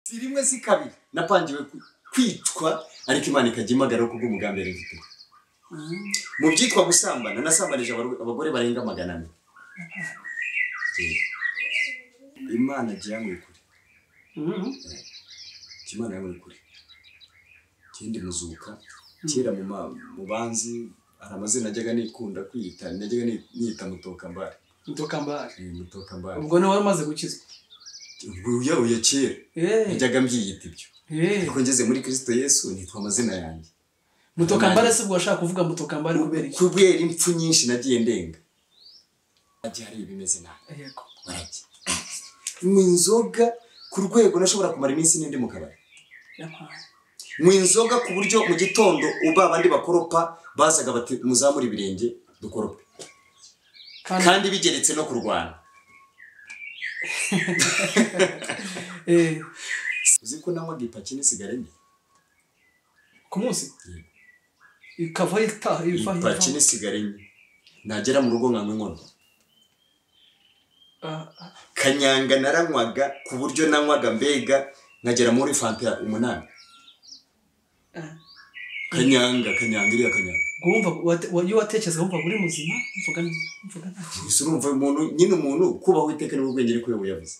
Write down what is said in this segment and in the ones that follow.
si rimwe si kabiri napangiwe ku- kwicwa ariko imana ikajya imagara kuko umugambi yari ifite mu byitwa gusambana nasambanije abaru- abagore barenga magana ane Eh, imana jya mwikure imana yawe kure ngende muzuka kera mu ma- mu banzi hari amazina najyaga nikunda kwiyita najyaga ni- niyita mutokambare mutokambari Eh, mutokambare ubwo niwe wari umaze gukizwa ubwo uyaruye kera Eh, najyaga mbyiyita ibyo eh. ariko ngeze muri kirisito yesu nitwa amazina yanjye mutokambari se ubwo washaka kuvuga mutokambari kubera iki kubera impfu nyinshi nagiye ndenga ajya hari ibimeze nabi yego warajya mu inzoga ku rwego nashobora kumara iminsi n'indi mu kabari yampaye mu inzoga ku buryo mu gitondo uba abandi bakoropa bazaga bati muzamure ibirenge dukorope kandi kandi bigeretse no kurwana eh, uzi ko nanywaga ipaki n'isigara enye ku munsi ikavaho itaha ipaki ibifahiye n'isigara enye nagera mu rugo nkanywa inkono kanyanga naranywaga ku buryo nanywaga mbega nkagera muri fanta umunani kanyanga kanyanga iriya kanyanga wumva wate- wa- iyo watekereza wumva uri muzima mvuga neza, mvuga neza. gusa urumva uyu muntu nyine umuntu kubaho iteka niwe bwenge ariko we yavuze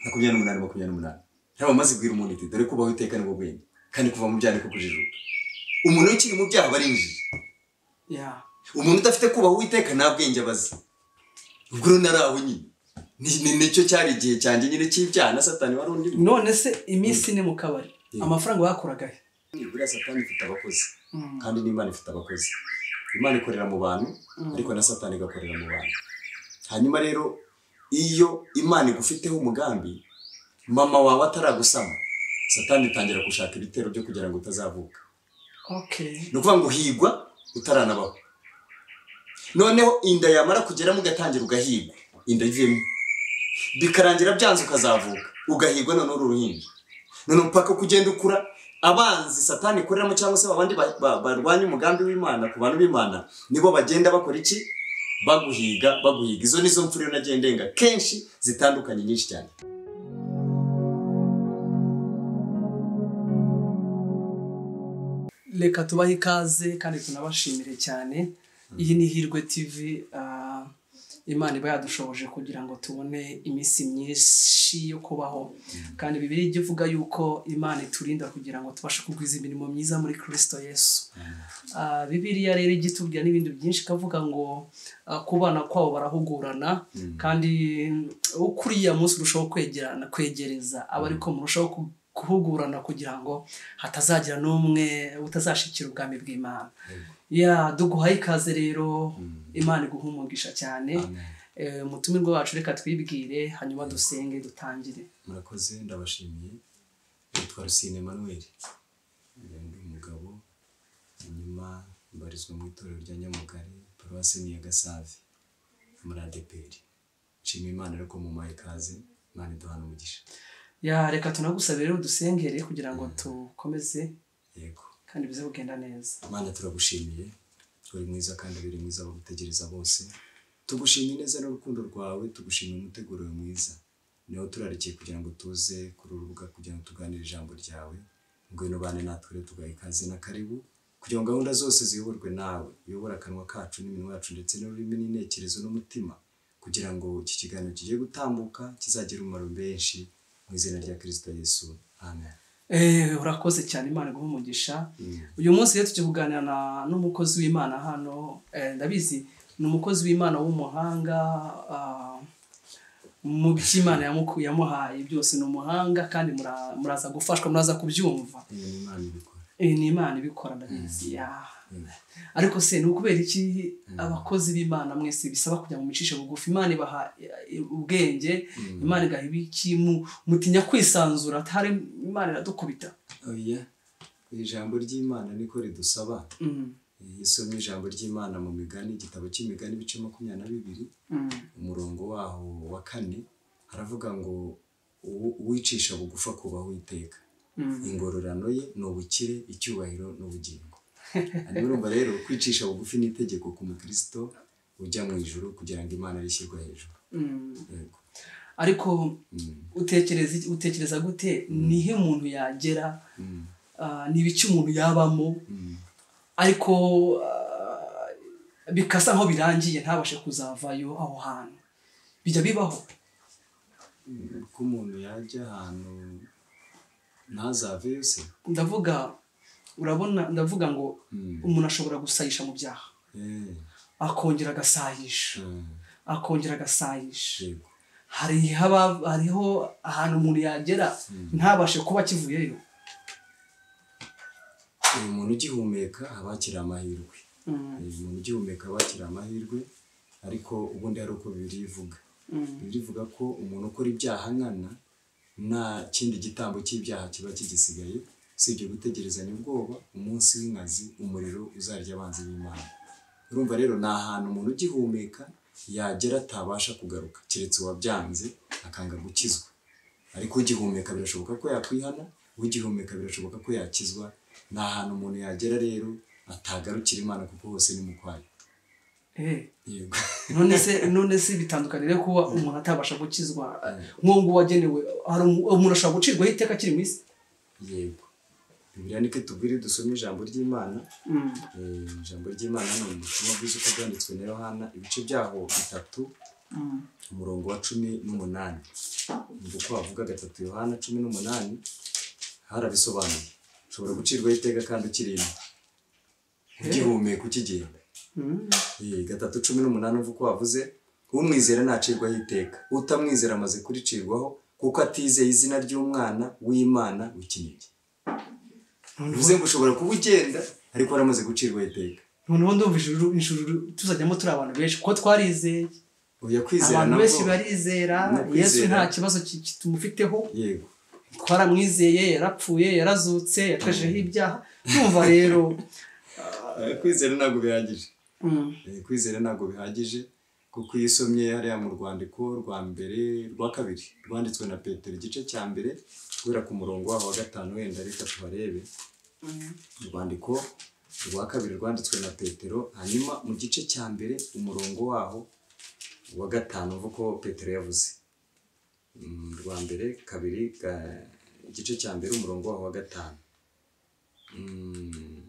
makumyabiri n'umunani makumyabiri n'umunani ntabwo amaze kubwira umuntu iti dore kubaho iteka niwe bwenge kandi kuva mu byaha niko kujijuka umuntu iyo ukiri mu byaha aba ari injiji Yeah. umuntu udafite kubaho uwiteka nta bwenge abazi ubwo rero nari aho nyine Ni- ni- nicyo cyari igihe cyanjye nyine cy'ibyaha na satani wari undi none se iminsi ine mu kabari Yeah. amafaranga bakoraga he buriya satani ifite abakozi Mm. kandi n'imana ifite abakozi imana ikorera mu bantu Mm. ariko na satani igakorera mu bantu hanyuma rero iyo imana igufiteho umugambi mama wawe ataragusama satani itangira gushaka ibitero byo kugira ngo utazavuka okay ni ukuvuga ngo higwa utaranabaho noneho inda yamara kugeramo ugatangira ugahigwa inda ivemo bikarangira byanze ukazavuka ugahigwa noneho uri uruhinja noneho mpaka uko ugenda ukura abanzi satani ikoreramo cyangwa se abandi ba- ba- barwanya umugambi w'imana ku bantu b'imana nibo bagenda bakora iki baguhiga baguhiga izo nizo mfu rero nagiye ndenga kenshi zitandukanye nyinshi cyane reka tubahe ikaze kandi tunabashimire cyane iyi ni hirwe tv ah, imana iba yadushoboje kugira ngo tubone iminsi myinshi yo kubaho kandi bibiri ijya ivuga yuko imana iturinda kugira ngo tubashe kugwiza imirimo myiza muri kirisito yesu Ah, bibiriya rero ijya itubwira n'ibindi byinshi ikavuga ngo ah, ku bana kwabo barahugurana kandi mm, uko uriya munsi urushaho kwegerana kwegereza aba ariko murushaho ku- guhugurana kugira ngo hatazagira n'umwe utazashikira ubwami bw'imana ya duguhaye ikaze rero imana iguha umugisha cyane Eh, umutumirwa wacu reka twibwire hanyuma dusenge dutangire murakoze ndabashimiye yitwa rusine emanuweli ndi umugabo hanyuma mbarizwa mu itorero rya nyamugari paruwasi ni iya gasave muri adeperi nshima imana ariko mu maye ikaze imana iduhana umugisha ya reka tunagusabire rero dusengere kugira ngo tukomeze yego kandi bize kugenda neza imana turagushimiye uri mwiza kandi uri mwiza abagutegereza bose tugushimiye neza n'urukundo rwawe tugushimiye umuteguro wawe mwiza niho turarikiye kugira ngo tuze kuri uru rubuga kugira ngo tuganire ijambo ryawe ngwino bane natwe rero tugaha ikaze na karibu kugira ngo gahunda zose ziyoborwe nawe uyobora akanwa kacu n'iminwa yacu ndetse n'ururimi n'intekerezo n'umutima kugira ngo iki kiganiro kigiye gutambuka kizagire umumaro benshi mu izina rya kirisita yesu amen Eh, urakoze cyane imana iguha umugisha uyu munsi rero tujya kuganira na- n'umukozi w'imana hano eh, ndabizi ni umukozi w'imana w'umuhanga ah, mu by'imana yamuku- yamuhaye byose ni umuhanga kandi mura- muraza gufashwa muraza kubyumva Iyo ni imana ibikora Eh, ni imana ibikora ndabizi ya. ariko se ni ukubera iki abakozi b'imana mwese bisaba kugira ngo mucishe bugufi imana ibaha eh, ubwenge imana igaha ibiki mu- mutinya kwisanzura atari imana iradukubita oya ijambo ry'imana niko ridusaba Mm, yesu ni ijambo ry'imana mu migani igitabo cy'imigani ibice makumyabiri na bibiri mm. umurongo waho wa kane haravuga ngo "Uwo- uwicisha bugufa kubaho iteka ingororano ye ni ubukire icyubahiro ni ubugingo hanyuma urumva rero kwicisha bugufi ni itegeko ku mukirisito ujya mu ijuru kugira ngo imana rishyirwe hejuru Mm. yego ariko Mm, utekereza iki- utekereza gute nihe umuntu yagera mm, ah, n'ibice umuntu yabamo mm, ariko ah, bikasa nkaho birangiye ntabashe kuzavayo aho hantu bijya bibaho mm. ko umuntu yajya ahantu ntazaveyo se ndavuga urabona ndavuga ngo Mm. umuntu ashobora gusayisha mu byaha Eh, akongera agasayisha mm, akongera agasayisha yego. hari haba- hariho ahantu umuntu yagera ntabashe kuba akivuyeyo uyu muntu ugihumeka haba hakiri amahirwe Mm, uyu muntu ugihumeka haba hakiri amahirwe ariko ubundi hari uko bibiri bivuga mm, bivuga ko umuntu ukora ibyaha nkana nta kindi gitambo cy'ibyaha kiba kigisigaye usibye gutegerezanya ubwoba umunsi w'inkazi umuriro uzarya abanzi b'imana urumva rero ni ahantu umuntu ugihumeka yagera atabasha kugaruka keretse uwabyanze akanga gukizwa ariko ugihumeka birashoboka ko yakwihana ugihumeka birashoboka ko yakizwa ni ahantu umuntu yagera rero atagarukira imana kuko hose ni mu kwayo eh. yego none se none se bitandukanire kuba umuntu atabasha gukizwa nk'uwo nguwo wagenewe hari umu- umuntu ashobora gucirwaho iteka akiri mu isi yego bibiliya niko itubwira iyo dusoma ijambo ry'imana Mm, Eh, ijambo ry'imana ni ubutumwa bwiza uko bwanditswe na yohana ibice byaho bitatu mm, umurongo wa cumi n'umunani ubwo uko bavuga gatatu yohana cumi n'umunani harabisobanuye ushobora gucirwaho iteka kandi ukirimo ugihumeka ukigenda mm. Eh, gatatu cumi n'umunani uva uko wavuze umwizera ntacirwaho iteka utamwizera amaze kuricirwaho kuko atizeye izina ry'umwana w'imana w'ikinege bivuze ngo ushobora kuba ugenda ariko waramaze gucirwaho iteka noneho ndumva ijuru ijuru tuzajyamo turi abantu benshi kuko twarizeye oya kwizera abantu nabwo benshi barizera no yesu kwizera. nta kibazo ki- ki- tumufiteho yego twaramwizeye yarapfuye yarazutse yacajeho ibyaha numva rero Eh, kwizera ntabwo bihagije mm, Eh, kwizera ntabwo bihagije kuko iyo usomye hariya mu rwandiko rwa mbere rwa kabiri rwanditswe na petero igice cya mbere guhera ku murongo waho wa gatanu wenda reka tuharebe mm, urwandiko rwa kabiri rwanditswe na petero hanyuma mu gice cya mbere umurongo waho wa gatanu uva uko petero yavuze Mm, rwa mbere kabiri ga- igice cya mbere umurongo waho wa gatanu Mm.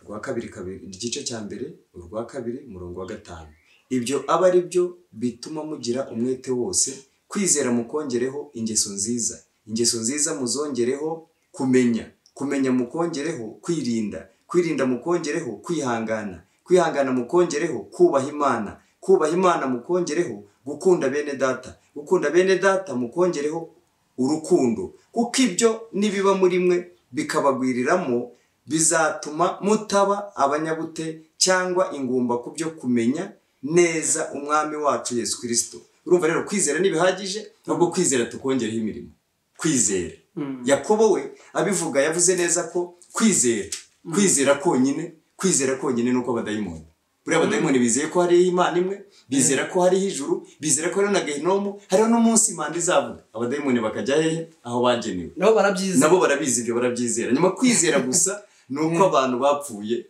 urwa kabiri kabiri igice cya mbere urwa kabiri umurongo wa gatanu ibyo aba ari byo bituma mugira umwete wose kwizera mukongereho ingeso nziza ingeso nziza muzongereho kumenya kumenya mukongereho kwirinda kwirinda mukongereho kwihangana kwihangana mukongereho kubaha imana kubaha imana mukongereho gukunda bene data gukunda bene data mukongereho urukundo kuko ibyo nibiba muri mwe bikabagwiriramo bizatuma mutaba abanyabute cyangwa ingumba ku byo kumenya neza umwami wacu yesu kirisito urumva rero kwizera ntibihagije ahubwo kwizera tukongereho imirimo kwizera mm. yakobo we abivuga yavuze neza ko kwizera kwizera konyine kwizera konyine ni uko abadayimoni buriya abadayimoni bizeye ko hariho imana imwe bizera ko hariho ijuru bizera ko hariho na gehinomu hariho n'umunsi impande izavuga abadayimoni bakajya hehe aho bagenewe nabo barabyize nabo barabizi ibyo barabyizera nyuma kwizera gusa ni uko abantu bapfuye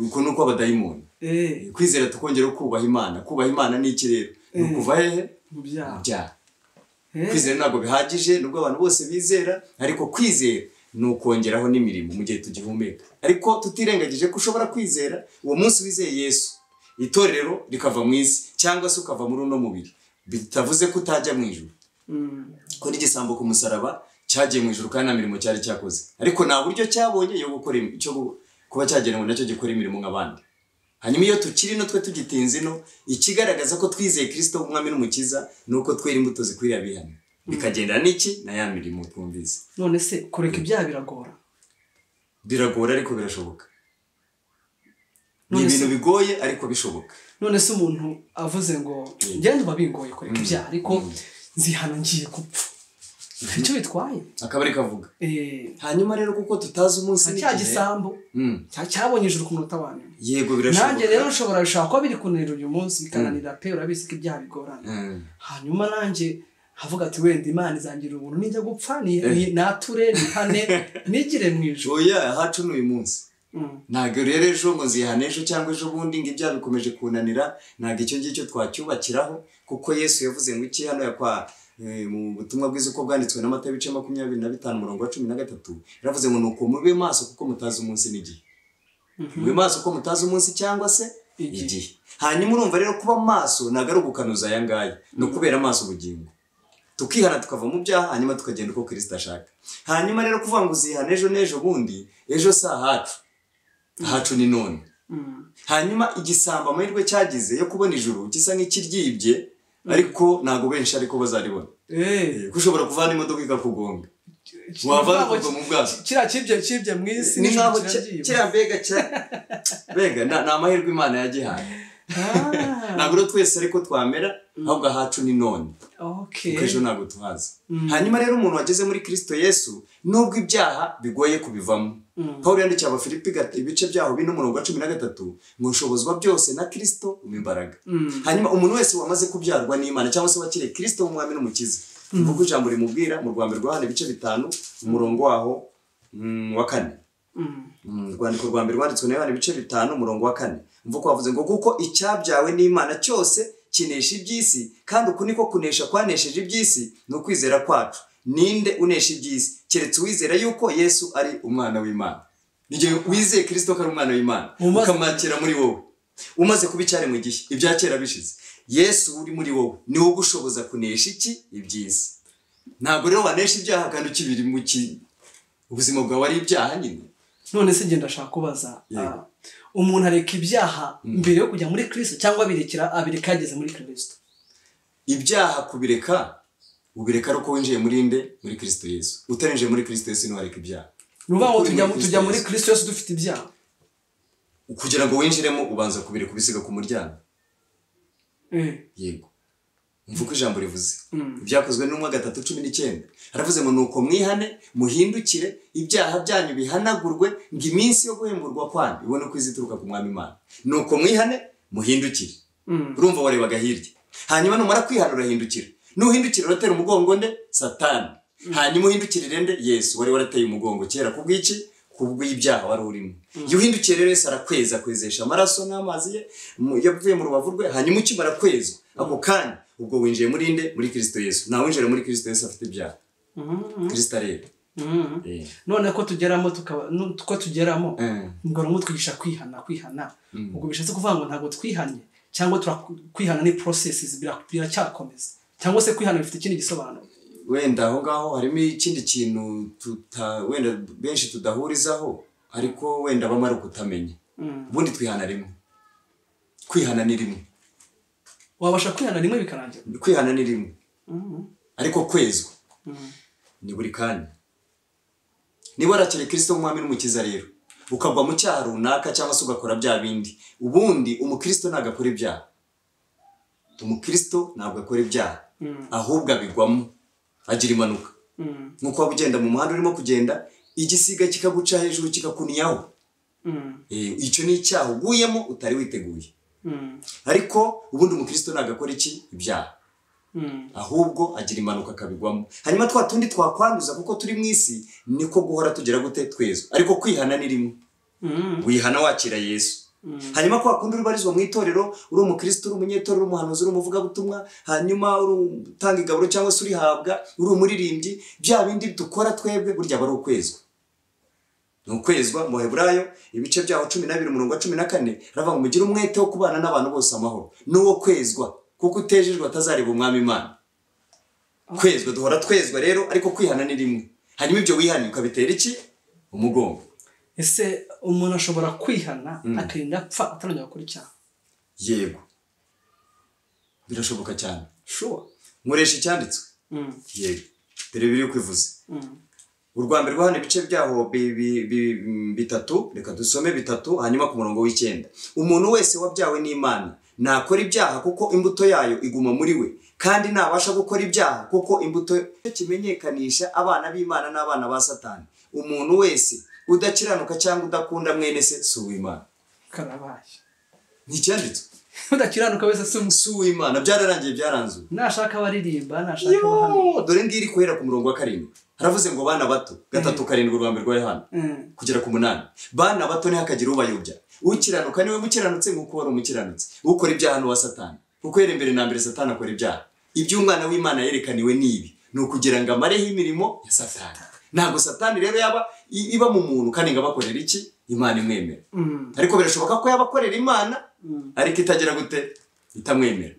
uko ni uko abadayimoni Eh, kwizera tukongera kubaha imana kubaha imana ni iki rero ni ukuva hehe mu mu byaha byaha Eh, kwizera ntabwo bihagije nubwo abantu bose bizera ariko kwizera ni ukongeraho n'imirimo mu gihe tugihumeka ariko tutirengagije ko ushobora kwizera uwo munsi wizeye yesu itorero rikava mu isi cyangwa se ukava muri uno mubiri bitavuze ko utajya mu ijuru mm, ko n'igisambo ku musaraba cyagiye mu ijuru kandi nta mirimo cyari cyakoze ariko nta buryo cyabonye yo gukora im- cyo gu- kuba cyagenewe nacyo gikora imirimo nk'abandi hanyuma iyo tukiri no twe tugitinze ino ikigaragaza ko twizeye kirisito umwami n'umukiza ni uko twera imbuto zikwiriye abihana bikagendana n'iki na ya mirimo twumvise none se kureka ibyaha biragora biragora ariko birashoboka ni None se- ibintu bigoye ariko bishoboka none se umuntu avuze ngo njyewe ndumva bingoye kureka ibyaha ariko nzihana ngiye gupfa icyo bitwaye akaba ari kavuga Eh, hanyuma rero kuko tutazi umunsi nta cya n'igihe gisambo Mm. cya- cyabonye ijuru ku munota wa nyuma yego nanjye birashoboka rero ushobora bishobora kuba biri kunanira uyu munsi bikananira pe urabizi ko ibyaha bigorana Mm. hanyuma nanjye havuga ati wenda imana izangira ubuntu nijya gupfa ni- ni- nature nihane nigire mu ijoro oya hacu ni uyu munsi ntabwo rero ejo muzihana ejo cyangwa ejo bundi ngo ibyaha bikomeje kunanira ntabwo icyo ngicyo twacyubakiraho kuko yesu yavuze ngo iki hano yakwa eh, mu butumwa bwiza uko bwanditswe n'amata bice makumyabiri na bitanu umurongo wa cumi na gatatu yaravuze ngo nuko mube maso kuko mutazi umunsi n'igihe mube maso kuko mutazi umunsi cyangwa se Igihe. igihe hanyuma urumva rero kuba maso ntabwo ari ugukanuza aya ngaya ni ukubera amaso ubugingo tukihana tukava mu byaha hanyuma tukagenda uko kirisita ashaka hanyuma rero kuvuga ngo uzihana ejo n'ejo bundi ejo si ahacu ahacu ni none hanyuma igisambo amahirwe cyagize yo kubona ijuru gisa nk'ikiryibye ariko ntabwo benshi ariko bazaribona eee kuko ushobora kuvana imodoka ikakugonga wavana ukagwa mu bwato kiriya kibye kibye mu isi ni nijoro nkaho kiragiye. kiriya mbega kira- mbega ni ni amahirwe imana yagihaye Ah, ntabwo rero twese ariko twamera ahubwo ahacu ni none okay. kuko ejo ntabwo tuhazi Mm. hanyuma rero umuntu wageze muri kirisito yesu nubwo ibyaha bigoye kubivamo Mm. paul yandikiye abafilipi gat- ibice byaho bine umurongo wa cumi na gatatu ngo nshobozwa byose na kirisito mu imbaraga Mm. hanyuma umuntu wese wamaze kubyarwa n'imana cyangwa se wakiriye kirisito nk'umwami n'umukiza kuko ijambo rimubwira mu rwanda rwa hano ibice bitanu umurongo waho mm, wa kane Mm. Mm, urwandiko rwa mbere rwanditswe na yohana ibice bitanu umurongo wa kane mvuko wavuze ngo kuko icyabyawe n'imana cyose kinesha iby'isi kandi uku niko kunesha kwanesheje iby'isi ni ukwizera kwacu ninde unesha iby'isi keretse uwizera yuko yesu ari umwana w'imana ni igihe wizeye kirisito ko ari umwana w'imana Umaze- ukamwakira muri wowe umaze kuba icyari mu gihe ibya kera bishize yesu uri muri wowe ni wowe ugushoboza kunesha iki iby'isi ntabwo rero wanesha ibyaha kandi ukibiri mu ki ubuzima bwawe ari ibyaha nyine none se ngenda ashaka kubaza Yego. ah, umuntu areka ibyaha mbere yo kujya muri kirisito cyangwa abirekera abireka yageze muri kirisito ibyaha kubireka ubireka ari uko winjiye muri inde muri kirisito yesu utarinjiye muri kirisito yesu ntiwareka ibyaha ni ukuvuga ngo Uri tujya muri tujya muri Kristo kirisito yose dufite ibyaha kugira ngo winjiremo ubanza kubireka ubisiga ku muryango Eh, yego mvuko ijambo rivuze Mm. ibyakozwe n'umwe gatatu cumi n'icyenda aravuze ngo nuko mwihane muhindukire ibyaha byanyu bihanagurwe ngo iminsi yo guhemburwa kwanyu ibone uko izituruka ku mwami imana nuko mwihane muhindukire mm, urumva warebaga hirya hanyuma numara kwihana urahindukira nuhindukira uratera umugongo nde satani hanyuma uhindukirire nde yesu wari warateye umugongo kera kubw'iki kubw'ibyaha wari urimo iyo uhindukiye rero yesu arakweza akwezesha amaraso n'amazi ye mu- yavuye mu rubavu rwe hanyuma ukimara kwezwa ako kanya ubwo winjiye muri nde muri kirisito yesu ntawe winjira muri kirisito yesu afite ibyaha mm, kirisita rero mm. Eh. none ko tugeramo tukaba nu- ko tugeramo Eh. ubwo rumwe twigisha kwihana kwihana Mm. ubwo bishatse kuvuga ngo ntabwo twihanye cyangwa turaku- kwihana ni processes bira- biracyakomeza cyangwa se kwihana bifite ikindi gisobanuro wenda aho ngaho harimo ikindi kintu tuta wenda benshi tudahurizaho ariko wenda bamara ukutamenya Mm. ubundi twihana rimwe kwihana ni rimwe wabasha kwihana rimwe bikarangira kwihana ni rimwe Mm, ariko kwezwa mm. ni buri kanya niba warakiriye kirisito nk'umwami n'umukiza rero ukagwa mu cyaha runaka cyangwa se ugakora bya bindi ubundi umukirisito ntabwo akora ibyaha umukirisito ntabwo akora ibyaha Mm. ahubwo abigwamo agira impanuka Mm, nk'uko waba ugenda mu muhanda urimo kugenda igisiga kikaguca hejuru kikakunyaho mm, Eh, icyo ni icyaha uguyemo utari witeguye mm, ariko ubundi umukristo ntabwo akora iki ibyaha mm. ahubwo agira impanuka akabigwamo hanyuma twa tundi twakwanduza kuko turi mu isi niko guhora tugera gute twezwa ariko kwihana ni rimwe Mm, wihana wakira yesu mm, hanyuma kwa kundi ubarizwa mu itorero uri umukristo uri umunyetorero uri umuhanuzi uri umuvugabutumwa hanyuma uri utanga igaburo cyangwa se urihabwa uri umuririmbyi bya bindi dukora twebwe burya aba ari ukwezwa ni ukwezwa mu baheburayo ibice byaho cumi n'abiri umurongo wa cumi na kane aravuga ngo mugire umwete wo kubana n'abantu bose amahoro n'uwo kwezwa kuko utejejwe atazareba umwami imana kwezwa duhora twezwa rero ariko kwihana ni rimwe hanyuma ibyo wihaniye ukabitera iki umugongo ese umuntu ashobora kwihana akirinda apfa atarongera gukora icyaha yego birashoboka cyane shuwa nkoresha icyanditswe Mm, yego dore biri kwivuze mm, urwa mbere rwo hano ibice byaho bi- bi- bi- mm, bitatu reka dusome bitatu hanyuma ku murongo w'icyenda umuntu wese wabyawe n'imana ntakora ibyaha kuko imbuto yayo iguma muri we kandi ntabasha gukora ibyaha kuko imbuto Icyo kimenyekanisha abana b'imana n'abana ba satani umuntu wese udakiranuka cyangwa udakunda mwene se si uw'imana karabaye nticyanditswe udakiranuka wese si umusore si uw'imana byararangiye byaranzuwe nashaka abaririmba nashaka abahamya Yo! dore ngiri guhera ku murongo wa karindwi haravuze ngo bana bato gatatu karindwi urwa mbere rwa yohana Mm. kugera ku munani bana bato ntihakagire ubayobya ukiranuka niwe mukiranutse nk'uko wari umukiranutse ukora ibyaha n'uwa satani kuko yari mbere na mbere satani akora ibyaha iby'umwana w'imana yerekaniwe ni ibi ni ukugira ngo amareho imirimo ya satani ntabwo satani rero yaba i- iba mu muntu kandi ngo abakorera iki imana imwemera Mm. ariko birashoboka ko yabakorera imana Mm. ariko itagira gute itamwemera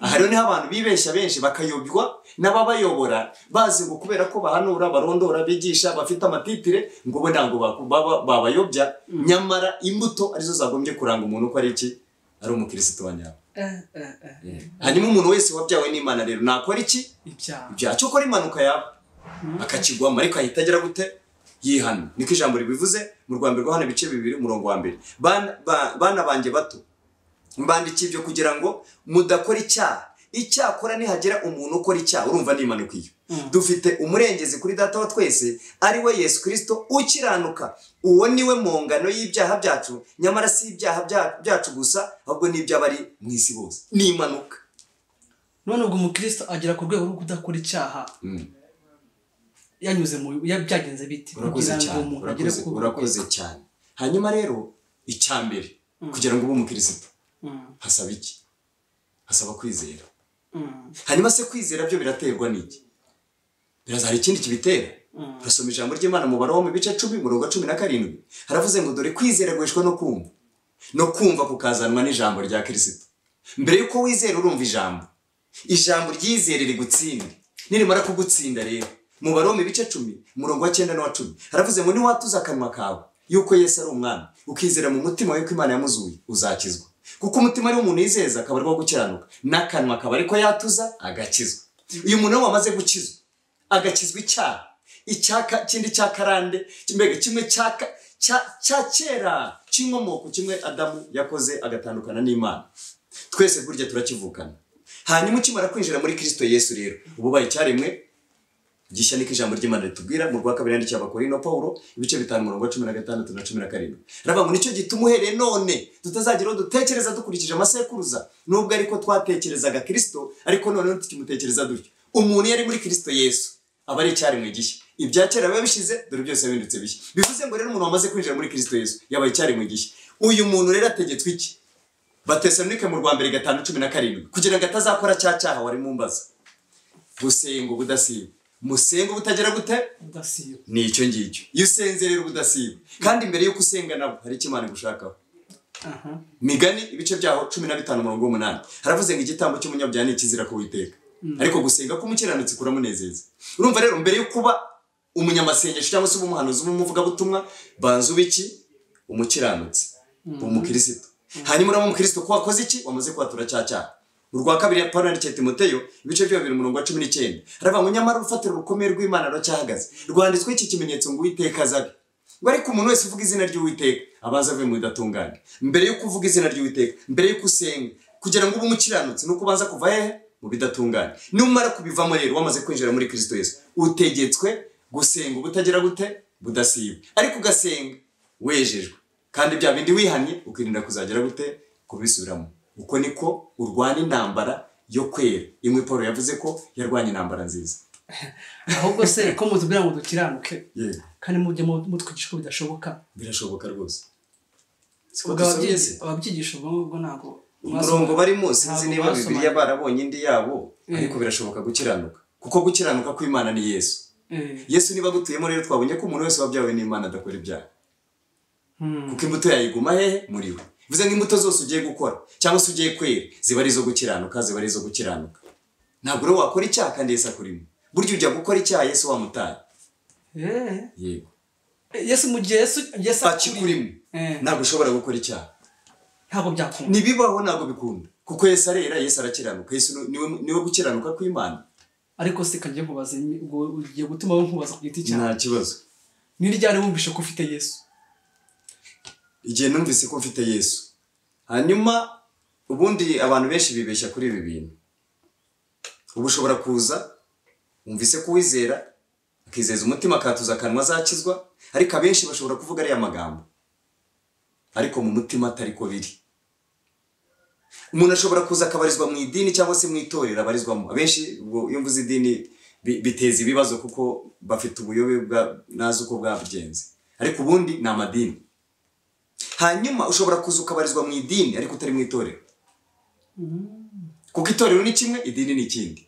aha rero niho abantu bibeshya benshi bakayobywa n'ababayobora bazi ngo kubera ko bahanura barondora bigisha bafite amatitire ngo bo ntabwo baku- baba- babayobya nyamara imbuto arizo zagombye kuranga umuntu ko ari iki ari umukirisitu wa nyawe Eh, eh, eh. hanyuma umuntu wese wabyawe n'imana rero nakora iki ibyaha ibyaha cyo gukora impanuka yaba akakigwamo ariko ahita agera gute yihana niko ijambo ribivuze mu rwanda rwo hano ibice bibiri umurongo wa mbere Bana- ba- bana banjye bato mbandikiye ibyo kugira ngo mudakora icyaha icyakora nihagera umuntu ukora icyaha urumva ni impanuka iyo Mm. dufite umurengezi kuri data wa twese ari we yesu kirisito ukiranuka uwo ni we mu ngano y'ibyaha byacu nyamara si ibyaha bya- byacu gusa ahubwo ni iby'abari mu isi bose ni impanuka none ubwo umukristo agera ku rwego rwo kudakora icyaha Mm. yanyuze mu ya- byagenze biti urakoze kugira ngo cyane umuntu agere urakoze ku urakoze cyane hanyuma rero icya mbere kugira ngo ube umukirisitu Mm, hasaba iki hasaba kwizera mm, hanyuma se kwizera byo biraterwa n'iki biraza hari ikindi kibitera Mm. urasoma ijambo ry'imana mu baroma mu bice cumi murongo wa cumi na karindwi haravuze ngo dore kwizera guheshwa no kumva no kumva kukazanwa n'ijambo rya kirisito mbere y'uko wizera urumva ijambo ijambo ryizere rigutsinde nirimara kugutsinda rero mu baroma ibice cumi murongo wa cyenda n'uwa cumi haravuze ngo niwatuza akanwa kawe yuko yesu ari umwami ukizera mu mutima yuko imana yamuzuye uzakizwa kuko umutima ari umuntu yizeza akaba ari wo gukiranuka n'akanwa akaba ariko yatuza agakizwa uyu muntu wamaze gukizwa agakizwa icyaha icyaka kindi cya karande mbega kimwe cya ka- cya- cya kera cy'inkomoko kimwe adamu yakoze agatandukana n'imana twese burya turakivukana hanyuma ukimara kwinjira muri kirisito yesu rero uba ubaye icyaremwe gishya niko ijambo ry'imana ritubwira mu rwa kabiri yandikiye abakorino pawulo ibice bitanu umurongo wa cumi na gatandatu na cumi na karindwi aravuga ngo nicyo gituma uhereye none tutazagira uwo dutekereza dukurikije amasekuruza nubwo ariko twatekerezaga kirisito ariko noneho tukimutekereza dutyo umuntu iyo ari muri kirisito yesu aba ari icyaremwe gishya ibya kera biba bishize dore byose bihindutse bishya bivuze ngo rero umuntu wamaze kwinjira muri kirisito yesu yabaye icyaremwe gishya uyu muntu rero ategetswe iki batesalonike mu rwa mbere gatanu cumi na karindwi kugira ngo atazakora cya cyaha wari mu mbaza gusenga ubudasiba musenga ubutagira gute udasiba ni icyo ngicyo iyo usenze rero ubudasiba kandi mbere y'uko usenga nabwo hari icyo imana igushakaho aha migani ibice byaho cumi na bitanu umurongo w'umunani haravuze ngo igitambo cy'umunyabyaha ni ikizira ku witeka ariko gusenga k'umukiranutsi kuramunezeza urumva rero mbere yo kuba umunyamasengesho cyangwa se uba umuhanuzi uba umuvugabutumwa banza uba iki umukiranutsi uba umukirisitu hanyuma uraba umukirisitu ko wakoze iki wamaze kwatura cya cyaha urwa kabiri ya pawulo yandikiye timoteyo ibice byo bibiri umurongo wa cumi n'icyenda haravuga ngo nyamara urufatiro rukomeye rw'imana ruracyahagaze rwanditsweho iki kimenyetso ngo uwiteka azabe ngo ariko umuntu wese uvuga izina ry'uwiteka abanza avuye mu bidatunganye mbere y'uko uvuga izina ry'uwiteka mbere y'uko usenga kugira ngo ube umukiranutsi nuko ubanza kuva hehe mu bidatunganye numara kubivamo rero wamaze kwinjira muri kirisito yesu utegetswe gusenga ubutagira gute budasiba ariko ugasenga wejejwe kandi bya bindi wihannye ukirinda kuzagira gute kubisubiramo uko niko urwana intambara yo kwera imwe paul yavuze ko yarwanya intambara nziza ahubwo se ko mutubwira ngo dukiranuke yego kandi mujye mu- mutwigisha ko bidashoboka birashoboka rwose siko ubwo ababyizi- ababyigisha ubwo ngubwo ntabwo umurongo barimo sinzi ntabwo niba basomanye. bibiliya barabonye indi yabo ariko birashoboka gukiranuka kuko gukiranuka kw'imana ni yesu Eh, yesu niba agutuyemo rero twabonye ko umuntu wese wabyawe n'imana adakora ibyaha hmm, kuko imbuto yayiguma hehe muri we bivuze ngo imbuto zose ugiye gukora cyangwa se ugiye kwera ziba ari izo gukiranuka ziba ari izo gukiranuka ntabwo rero wakora icyaha kandi yesu akurimo burya ujya gukora icyaha yesu wamutaye eh, yego yesu mu gihe yesu yesu akuriye akikurimo Eh. ntabwo ushobora gukora icyaha ntabwo byakunda ntibibaho ntabwo bikunda kuko yesu arera yesu arakiranuka yesu ni- niwe niwe gukiranuka kw'imana ariko se kanjye nkubaza imi- ubwo ugiye gutuma wowe nkubaza ku giti cyawe nta kibazo ni ryari wumvishe ko ufite yesu igihe numvise ko mfite yesu hanyuma ubundi abantu benshi bibeshya kuri ibi bintu ubu ushobora kuza wumvise ko uwizera akizeza umutima akatuza akanwa azakizwa ariko abenshi bashobora kuvuga ariya magambo ariko mu mutima atari ko biri umuntu ashobora kuza akabarizwa mu idini cyangwa se mu itorero abarizwamo abenshi ubwo iyo mvuze idini bi- biteza ibibazo kuko bafite ubuyobe bwa- nazi uko bwabigenze ariko ubundi ni amadini hanyuma ushobora kuza ukabarizwa mu idini ariko utari mu itorero kuko itorero ni kimwe idini ni ikindi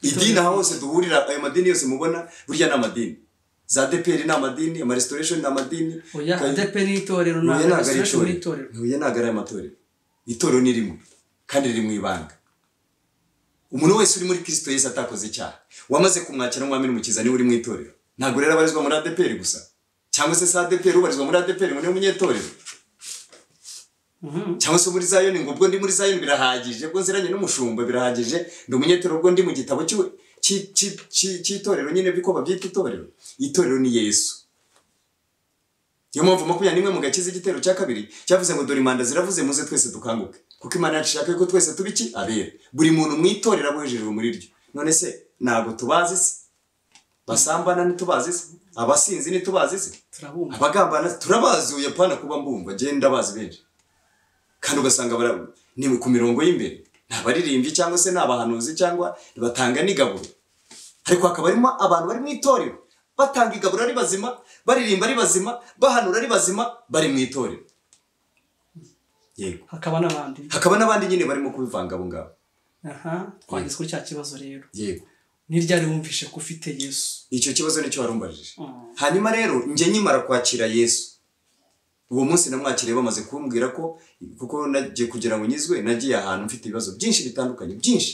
idini aho hose duhurira ayo madini yose mubona burya ni amadini za deperi ni amadini amaresitoresheni ni amadini oya Kay- adepe ni itorero huye ntabwo ari restoration ni itorero huye ntabwo ari amatorero itorero ni rimwe kandi riri mu ibanga umuntu wese uri muri kirisito yesu atakoze icyaha wamaze kumwakira nk'umwami n'umukiza niwe uri mu itorero ntabwo rero abarizwa muri adeperi gusa cyangwa se si adeperi ubarizwa muri adeperi ngo niwe munyetorero Mhm. cyangwa se muri zayoni ngo ubwo ndi muri zayoni birahagije ubwo nziranye n'umushumba birahagije ndi umunyetorero ubwo ndi mu gitabo cy'iwe- cy'i- cy'i- cy'i- cy'itorero nyine biko babyita itorero itorero ni yesu niyo mpamvu makumyabiri n'imwe mu gakiza igitero cya kabiri cyavuze ngo dore imanda ziravuze muze twese dukanguke kuko imana yacu ishaka yuko twese tuba iki abera buri muntu mu itorero aba hejejwe muri ryo none se ntabwo tubazi se basambana ntitubazi se abasinzi ntitubazi se turabumva abagambana turabazi uyapana kuba mbumva genda bazi benshi kandi ugasanga bara- ni ku mirongo y'imbere ni abaririmbyi cyangwa se ni abahanuzi cyangwa batanga n'igaburo ariko hakaba harimo abantu bari mu itorero batanga igaburo ari bazima baririmba ari bazima bahanura ari bazima bari mu itorero yego hakaba n'abandi hakaba n'abandi nyine barimo kubivanga abo ngabo aha twageze kuri cya kibazo rero yego ni ryari wumvishe ko ufite yesu icyo kibazo nicyo warumbajije Mm. hanyuma rero njye nkimara kwakira yesu uwo munsi namwakiriye bamaze kumbwira ko kuko nagiye kugira ngo nyizwe nagiye ahantu mfite ibibazo byinshi bitandukanye byinshi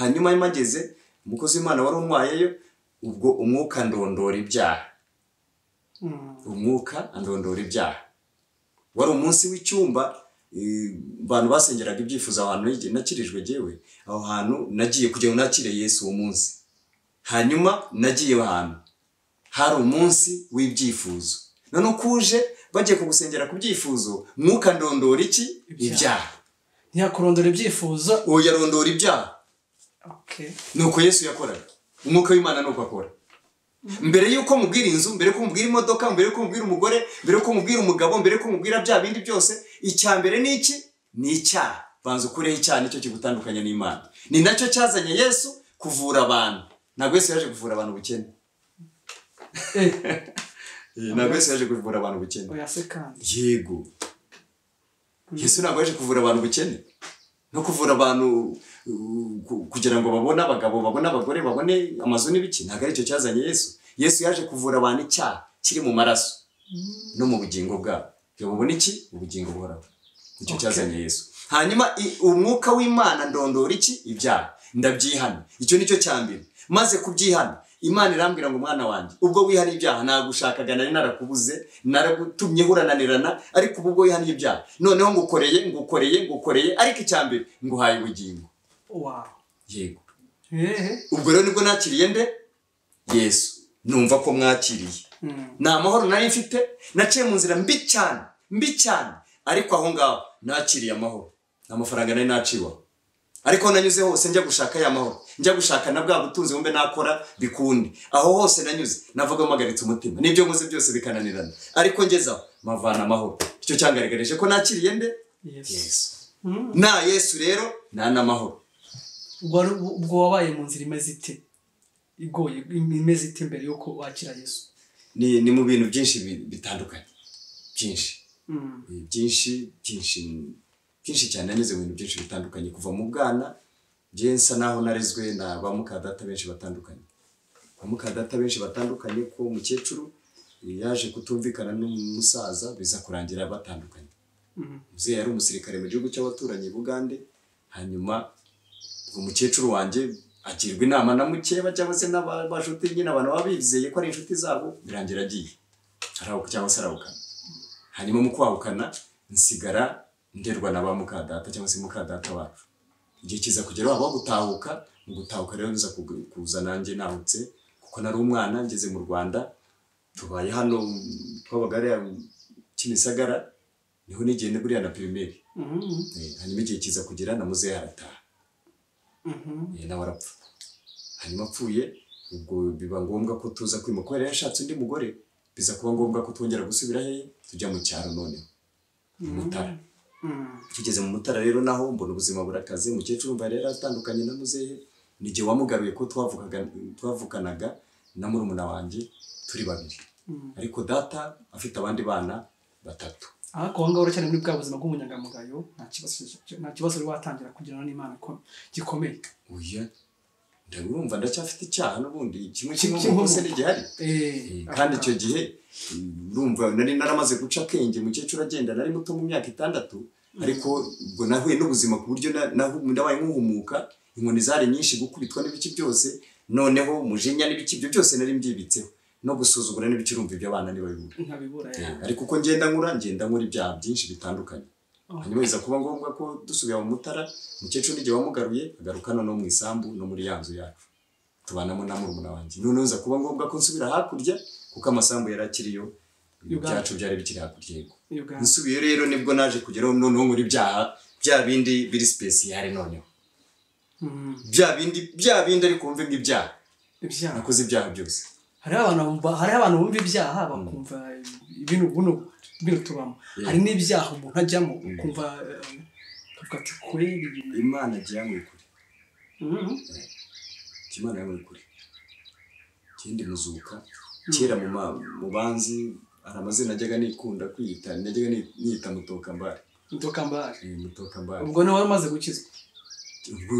hanyuma iyo mpageze umukozi w'imana wari unywayeyo ubwo umwuka ndondora ibyaha Mm. umwuka andondora ibyaha wari umunsi w'icyumba eh, abantu basengeraga ibyifuzo aho hantu nige- nakirijwe jyewe aho hantu nagiye kugira ngo nakire yesu uwo munsi hanyuma nagiye ahantu hari umunsi w'ibyifuzo none uko uje bagiye kugusengera ku byifuzo mwuka ndondora iki Ibyaha. ibyaha ntiyakurondora ibyifuzo uwo yarondora ibyaha okay nuko yesu yakoraga umwuka w'imana nuko akora mbere y'uko mubwira inzu mbere y'uko mubwira imodoka mbere y'uko mubwira umugore mbere y'uko mubwira umugabo mbere y'uko mubwira bya bindi byose icya mbere ni iki ni icyaha banza ukureho icyaha nicyo kigutandukanya n'imana ni nacyo cyazanye yesu kuvura abantu ntabwo yesu yaje kuvura abantu ubukene eh Eh, ntabwo yesu yaje kuvura abantu ubukene oya se kandi yego yesu ntabwo yaje kuvura abantu ubukene no kuvura abantu uh, ku- kugira ngo babone abagabo babone abagore babone amazu n'ibiki ntabwo aricyo cyazanye yesu yesu yaje kuvura abantu icyaha kiri mu maraso no mu bugingo bwabo kugira ngo babone iki ubugingo buhoraho nicyo Okay. cyazanye yesu hanyuma i- umwuka w'imana ndondora iki ibyaha ndabyihana icyo nicyo cya mbere maze kubyihana imana irambwira ngo mwana wanjye ubwo wihariye ibyaha nagushakaga nari narakubuze naragutumye hurananirana ariko ubu ubwo wihariye ibyaha noneho ngukoreye ngukoreye ngukoreye ariko icya mbere nguhaye ubugingo wow yego eh ubwo rero nibwo nakiriye nde yesu numva ko mwakiriye Mm. nta mahoro nari mfite naciye mu nzira mbi cyane mbi cyane ariko aho ngaho nakiriye amahoro nta mafaranga nari naciwaho ariko aho nanyuze hose njya gushaka ya mahoro njya gushaka na bwa butunzi bumbe nakora bikunde aho hose nanyuze navuga mpagaritse umutima n'ibyo nkoze byose bikananirana ariko ngezeho mpavana amahoro icyo cyangaragarije ko nakiriye nde yesu yesu Mm. na yesu rero nta n'amahoro ubwo wari- ubwo wabaye mu nzira imeze ite igoye imeze ite mbere y'uko wakira yesu ni ni mu bintu byinshi bi- bitandukanye byinshi Mm. Eh, byinshi byinshi byinshi cyane nanyuze mu bintu byinshi bitandukanye kuva mu bwana njye nsa naho narezwe na ba mukadata benshi batandukanye ba mukadata benshi batandukanye ko umukecuru eh, yaje kutumvikana n'umusaza biza kurangira batandukanye Mm. umubyeyi yari umusirikare mu gihugu cy'abaturanyi i bugande hanyuma uwo mukecuru wanjye agirwa inama na mukeba cyangwa se n'abashuti nyine abantu baba bizeye ko ari inshuti zabo birangira agiye arahuka cyangwa se arahukana hanyuma mu kwahukana nsigara nderwa na ba mukadata cyangwa se mukadata wacu igihe kiza kugera waba gutahuka mu gutahuka rero nza kugu- kuza nanjye nahutse kuko nari umwana ngeze mu rwanda tubaye hano twabagare kimisagara niho nigenda buriya na pirimeri Mm. Eh, hanyuma igihe kiza kugera na muzehe arataha Mhm. Eh, nawe arapfa hanyuma apfuye ubwo biba ngombwa ko tuza kwima kubera yashatse undi mugore biza kuba ngombwa ko twongera gusubira hehe tujya mu cyaro noneho i mutara tugeze mu mutara rero naho mbona ubuzima burakaze mukecuru mba rero atandukanye na muzehe ni igihe wamugaruye ko twavukaga twavukanaga na murumuna wanjye turi babiri ariko data afite abandi bana batatu ariko aho ngaho cyane muri bwa buzima bw'umunyangamugayo nta kibazo nta kibazo uri watangira kugirana n'imana ko gikomeye uya ndabumva ndacyafite icyaha n'ubundi kimwe kimwe mu kose n'igihari kandi icyo gihe urumva nari naramaze guca akenge mukecuru agenda nari muto mu myaka itandatu ariko ubwo nahuye n'ubuzima ku buryo na- nahu- nabaye nk'uhumuka inkoni zari nyinshi gukubitwa n'ibiki byose noneho umujinya n'ibiki ibyo byose nari mbyibitseho no gusuzugura n'ibicurumva iby'abana ntibabibura ntabibura Eh, ya ariko uko ngenda nkura ngenda nkura ibyaha byinshi bitandukanye hanyuma biza kuba ngombwa ko dusubira mu mutara umukecuru n'igihe wamugaruye agaruka noneho mu isambu no muri ya nzu yacu tubanamo na murumuna wanjye noneho biza kuba ngombwa ko nsubira hakurya kuko amasambu yari akiriyo Uganda. ibyacu byari bikiri hakurya yego uganda nsubiye rero nibwo naje kugeraho noneho nkora ibyaha bya bindi biri sipesiyare noneho Mm, bya bindi bya bindi ariko wumve nk'ibyaha ibyaha nakoze ibyaha byose hariho abantu bumva hariho abantu bumva ibyaha bakumva ibintu buno bino tubamo Yeah. hari n'ibyaha umuntu ajyamo ukumva eh, ukavuga ati kure imana agiye yanyweye kure Imana yawe kure kindi muzuka kera mu ma- mu banzi hari amazina najyaga nikunda kwiyita najyaga ni- niyita mutokambari ndokambare Eh, mutokambari ubwo nawe wari umaze gukizwa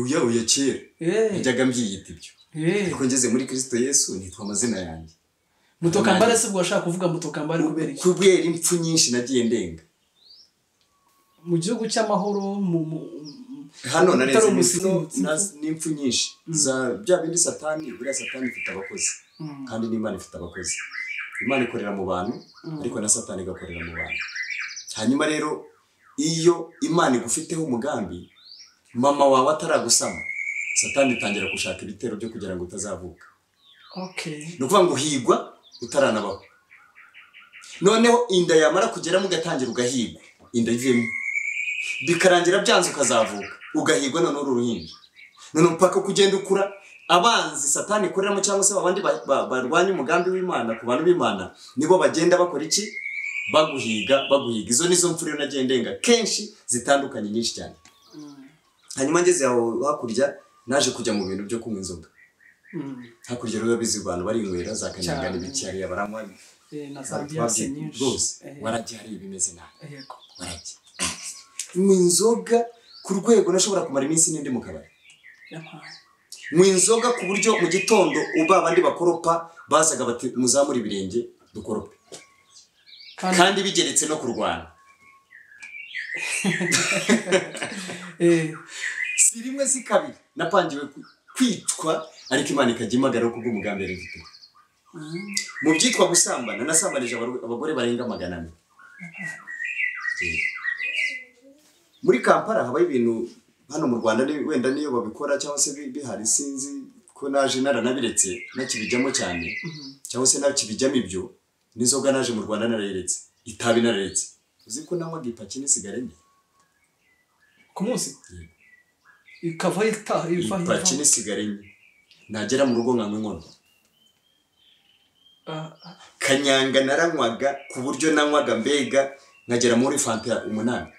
uya uya kera Eh, najyaga mbyiyita ibyo eh. ariko ngeze muri kirisito yesu nitwa amazina yanjye mutokambare se ubwo washaka kuvuga mutokambare kubera iki kubera impfu nyinshi nagiye ndenga mu gihugu cy'amahoro mu mu- hano Utari narenze umusizi, impfu impfu. na- n'impfu nyinshi za bya bindi satani buriya satani ifite abakozi Mm. kandi n'imana ifite abakozi imana ikorera mu bantu ariko na satani igakorera mu bantu hanyuma rero iyo imana igufiteho umugambi mama wawe ataragusama satani itangira gushaka ibitero byo kugira ngo utazavuka okay ni ukuvuga ngo higwa utaranabaho noneho inda yamara kugeramo ugatangira ugahigwa inda ivemo bikarangira byanze ukazavuka ugahigwa noneho uri uruhinja noneho mpaka uko ugenda ukura abanzi satani ikoreramo cyangwa se abandi ba- ba- barwanya umugambi w'imana ku bantu b'imana nibo bagenda bakora iki baguhiga baguhiga izo nizo mfu rero nagiye ndenga kenshi zitandukanye nyinshi cyane Mm. hanyuma ngeze aho hakurya naje kujya mu bintu byo kunywa inzoga Mm. hakurya rero bizi abantu barinywera za kanyanga Cyane. n'ibiciyari baranywa Eh, na za ambiyanse twabyiye nyinshi rwose Eh, warajya hari ibimeze nabi yego warajya mu inzoga ku rwego nashobora kumara iminsi n'indi mu kabari yampaye mu inzoga ku buryo mu gitondo uba bandi bakoropa bazaga bati muzamure ibirenge dukorope kandi kandi bigeretse no kurwana eh, si rimwe si kabiri napangiwe ku- kwicwa ariko imana ikajya imagara kubw'umugambi yari ifite mm. mu byitwa gusambana nasambanije abaru- abagore barenga magana ane muri kampala habaho ibintu hano mu rwanda ni- wenda niyo babikora cyangwa se bi- bihari sinzi ko naje naranabiretse nakibijyamo cyane cyangwa se nakibijyamo ibyo n'inzoga naje mu rwanda narayiretse itabi nararetse uzi ko nanywaga ipaki n'isigara enye ku munsi ikava itaha iva ipaki hiva n'isigara enye nagera mu rugo nkanywa inkono Ah, ah, kanyanga naranywaga ku buryo nanywaga mbega nkagera muri fanta umunani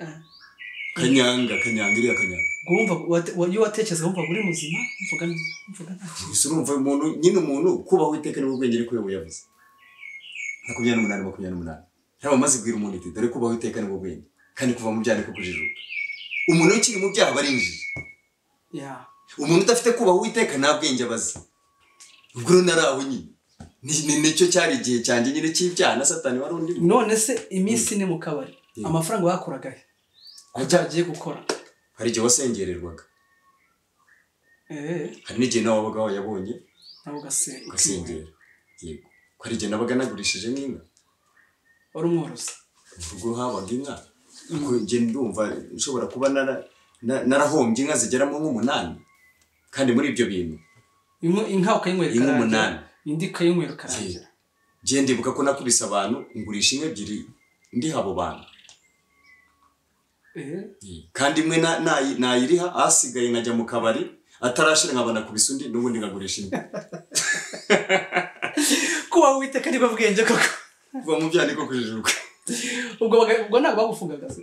ah. kanyanga kanyanga iriya kanyanga Ubwo wumva wate- wa- iyo watekereza wumva uri muzima mvuga nta- mvuga nta gusa urumva umuntu nyine umuntu kubaho iteka nibwo bwenge ariko we yavuze makumyabiri n'umunani makumyabiri n'umunani ntabwo amaze kubwira umuntu iti dore kubaho iteka nibwo bwenge kandi kuva mu byaha niko kujijuka umuntu ukiri mu byaha aba ari injiji ya umuntu udafite kubaha uwiteka nta bwenge abazi ubwo rero nari aho nyine Ni- ni- nicyo cyari igihe cyanjye nyine cy'ibyaha na satani wari undi none se iminsi ni mu kabari Yeah. amafaranga wakoraga he ku byo agiye gukora hari igihe wasengererwaga eh hari n'igihe nawe wabaga wayabonye nawe ugase- ukihera. ugasengera yego ko hari igihe nabaga nagurishije nk'inka wari umworozi ubwo habaga inka Ariko njye ndumva nshobora kuba nara- na- narahombye inka zigeramo nk'umunani kandi muri ibyo bintu Inka- inka ukayinywera Inka ikarangira, umunani. indi ukayinywera ukarangira njye ndibuka ko nakubise abantu ngurisha inka ebyiri ndiha abo bantu eh kandi imwe na- nayi- nayiriha asigaye nkajya mu kabari atarashira nkabona kubisa undi n'ubundi nkagurisha inka kuba witeka niba bwenge koko kuva mu byaha niko kujijuka ubwo baga- ubwo ntabwo bagufungaga se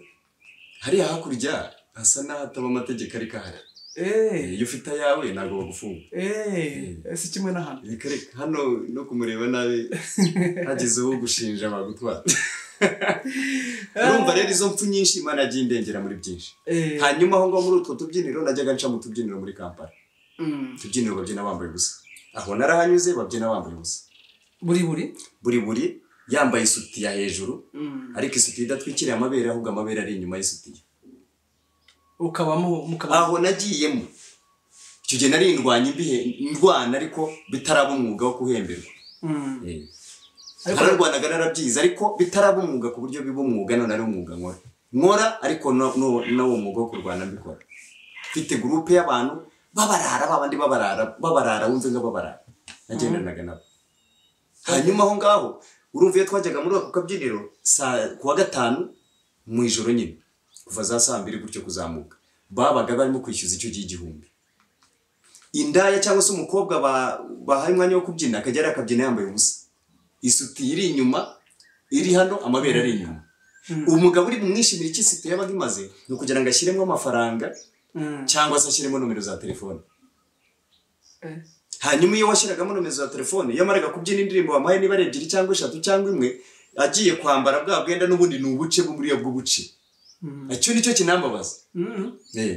hariya hakurya hasa n'ahataba amategeko ariko ahari Eh, eee iyo ufite ayawe ntabwo bagufunga eee si kimwe na hano Eh, kare- hano no kumureba nabi hagezeho gushinja bagutwara urumva rero izo mpfu nyinshi imana yagiye indengera muri byinshi eee hanyuma aho ngaho muri utwo tubyiniro najyaga nca mu tubyiniro muri kampala mm, utubyiniro babyina bambaye ubusa aho narahanyuze babyina bambaye ubusa buri buri buri buri yambaye isutiya hejuru Mm, ariko isutiya idatwikiriye amabere ahubwo amabere ari inyuma y'isutiya ukabamo mukaba aho nagiyemo icyo gihe nari ndwanya imbihe ndwana ariko bitaraba umwuga wo kuhemberwa Mm. Eh. Ariko- nararwanaga narabyize ariko bitaraba umwuga ku buryo biba umwuga none ari umwuga nkora nkora ariko no- no- n'uwo mwuga wo kurwana mbikora mfite gurupe y'abantu babarara babandi babarara babarara wumve nga babarara nagendanaga nabo hanyuma aho ngaho urumva iyo twajyaga muri ako kabyiniro saa kuwa gatanu mu ijoro nyine kuva za saa mbiri gutyo kuzamuka babaga barimo kwishyuza icyo gihe igihumbi indaya cyangwa se umukobwa ba- bahaye umwanya wo kubyina akajya ari akabyina yambaye ubusa isutiye iri inyuma iri hano amabere ari inyuma umugabo uri bumwishimire icyo isutiye yabaga imaze ni ukugira ngo ashyiremo amafaranga Mm, cyangwa se ashyiremo nomero za telefone eh, hanyuma iyo washyiragamo nomero za telefone yamaraga kubyina indirimbo wamuhaye niba ari ebyiri cyangwa eshatu cyangwa imwe agiye kwambara bwa bwenda n'ubundi ni ubuce bw'umuriyo bw'ubuce mm, icyo nicyo kinambabaza mm, Eh.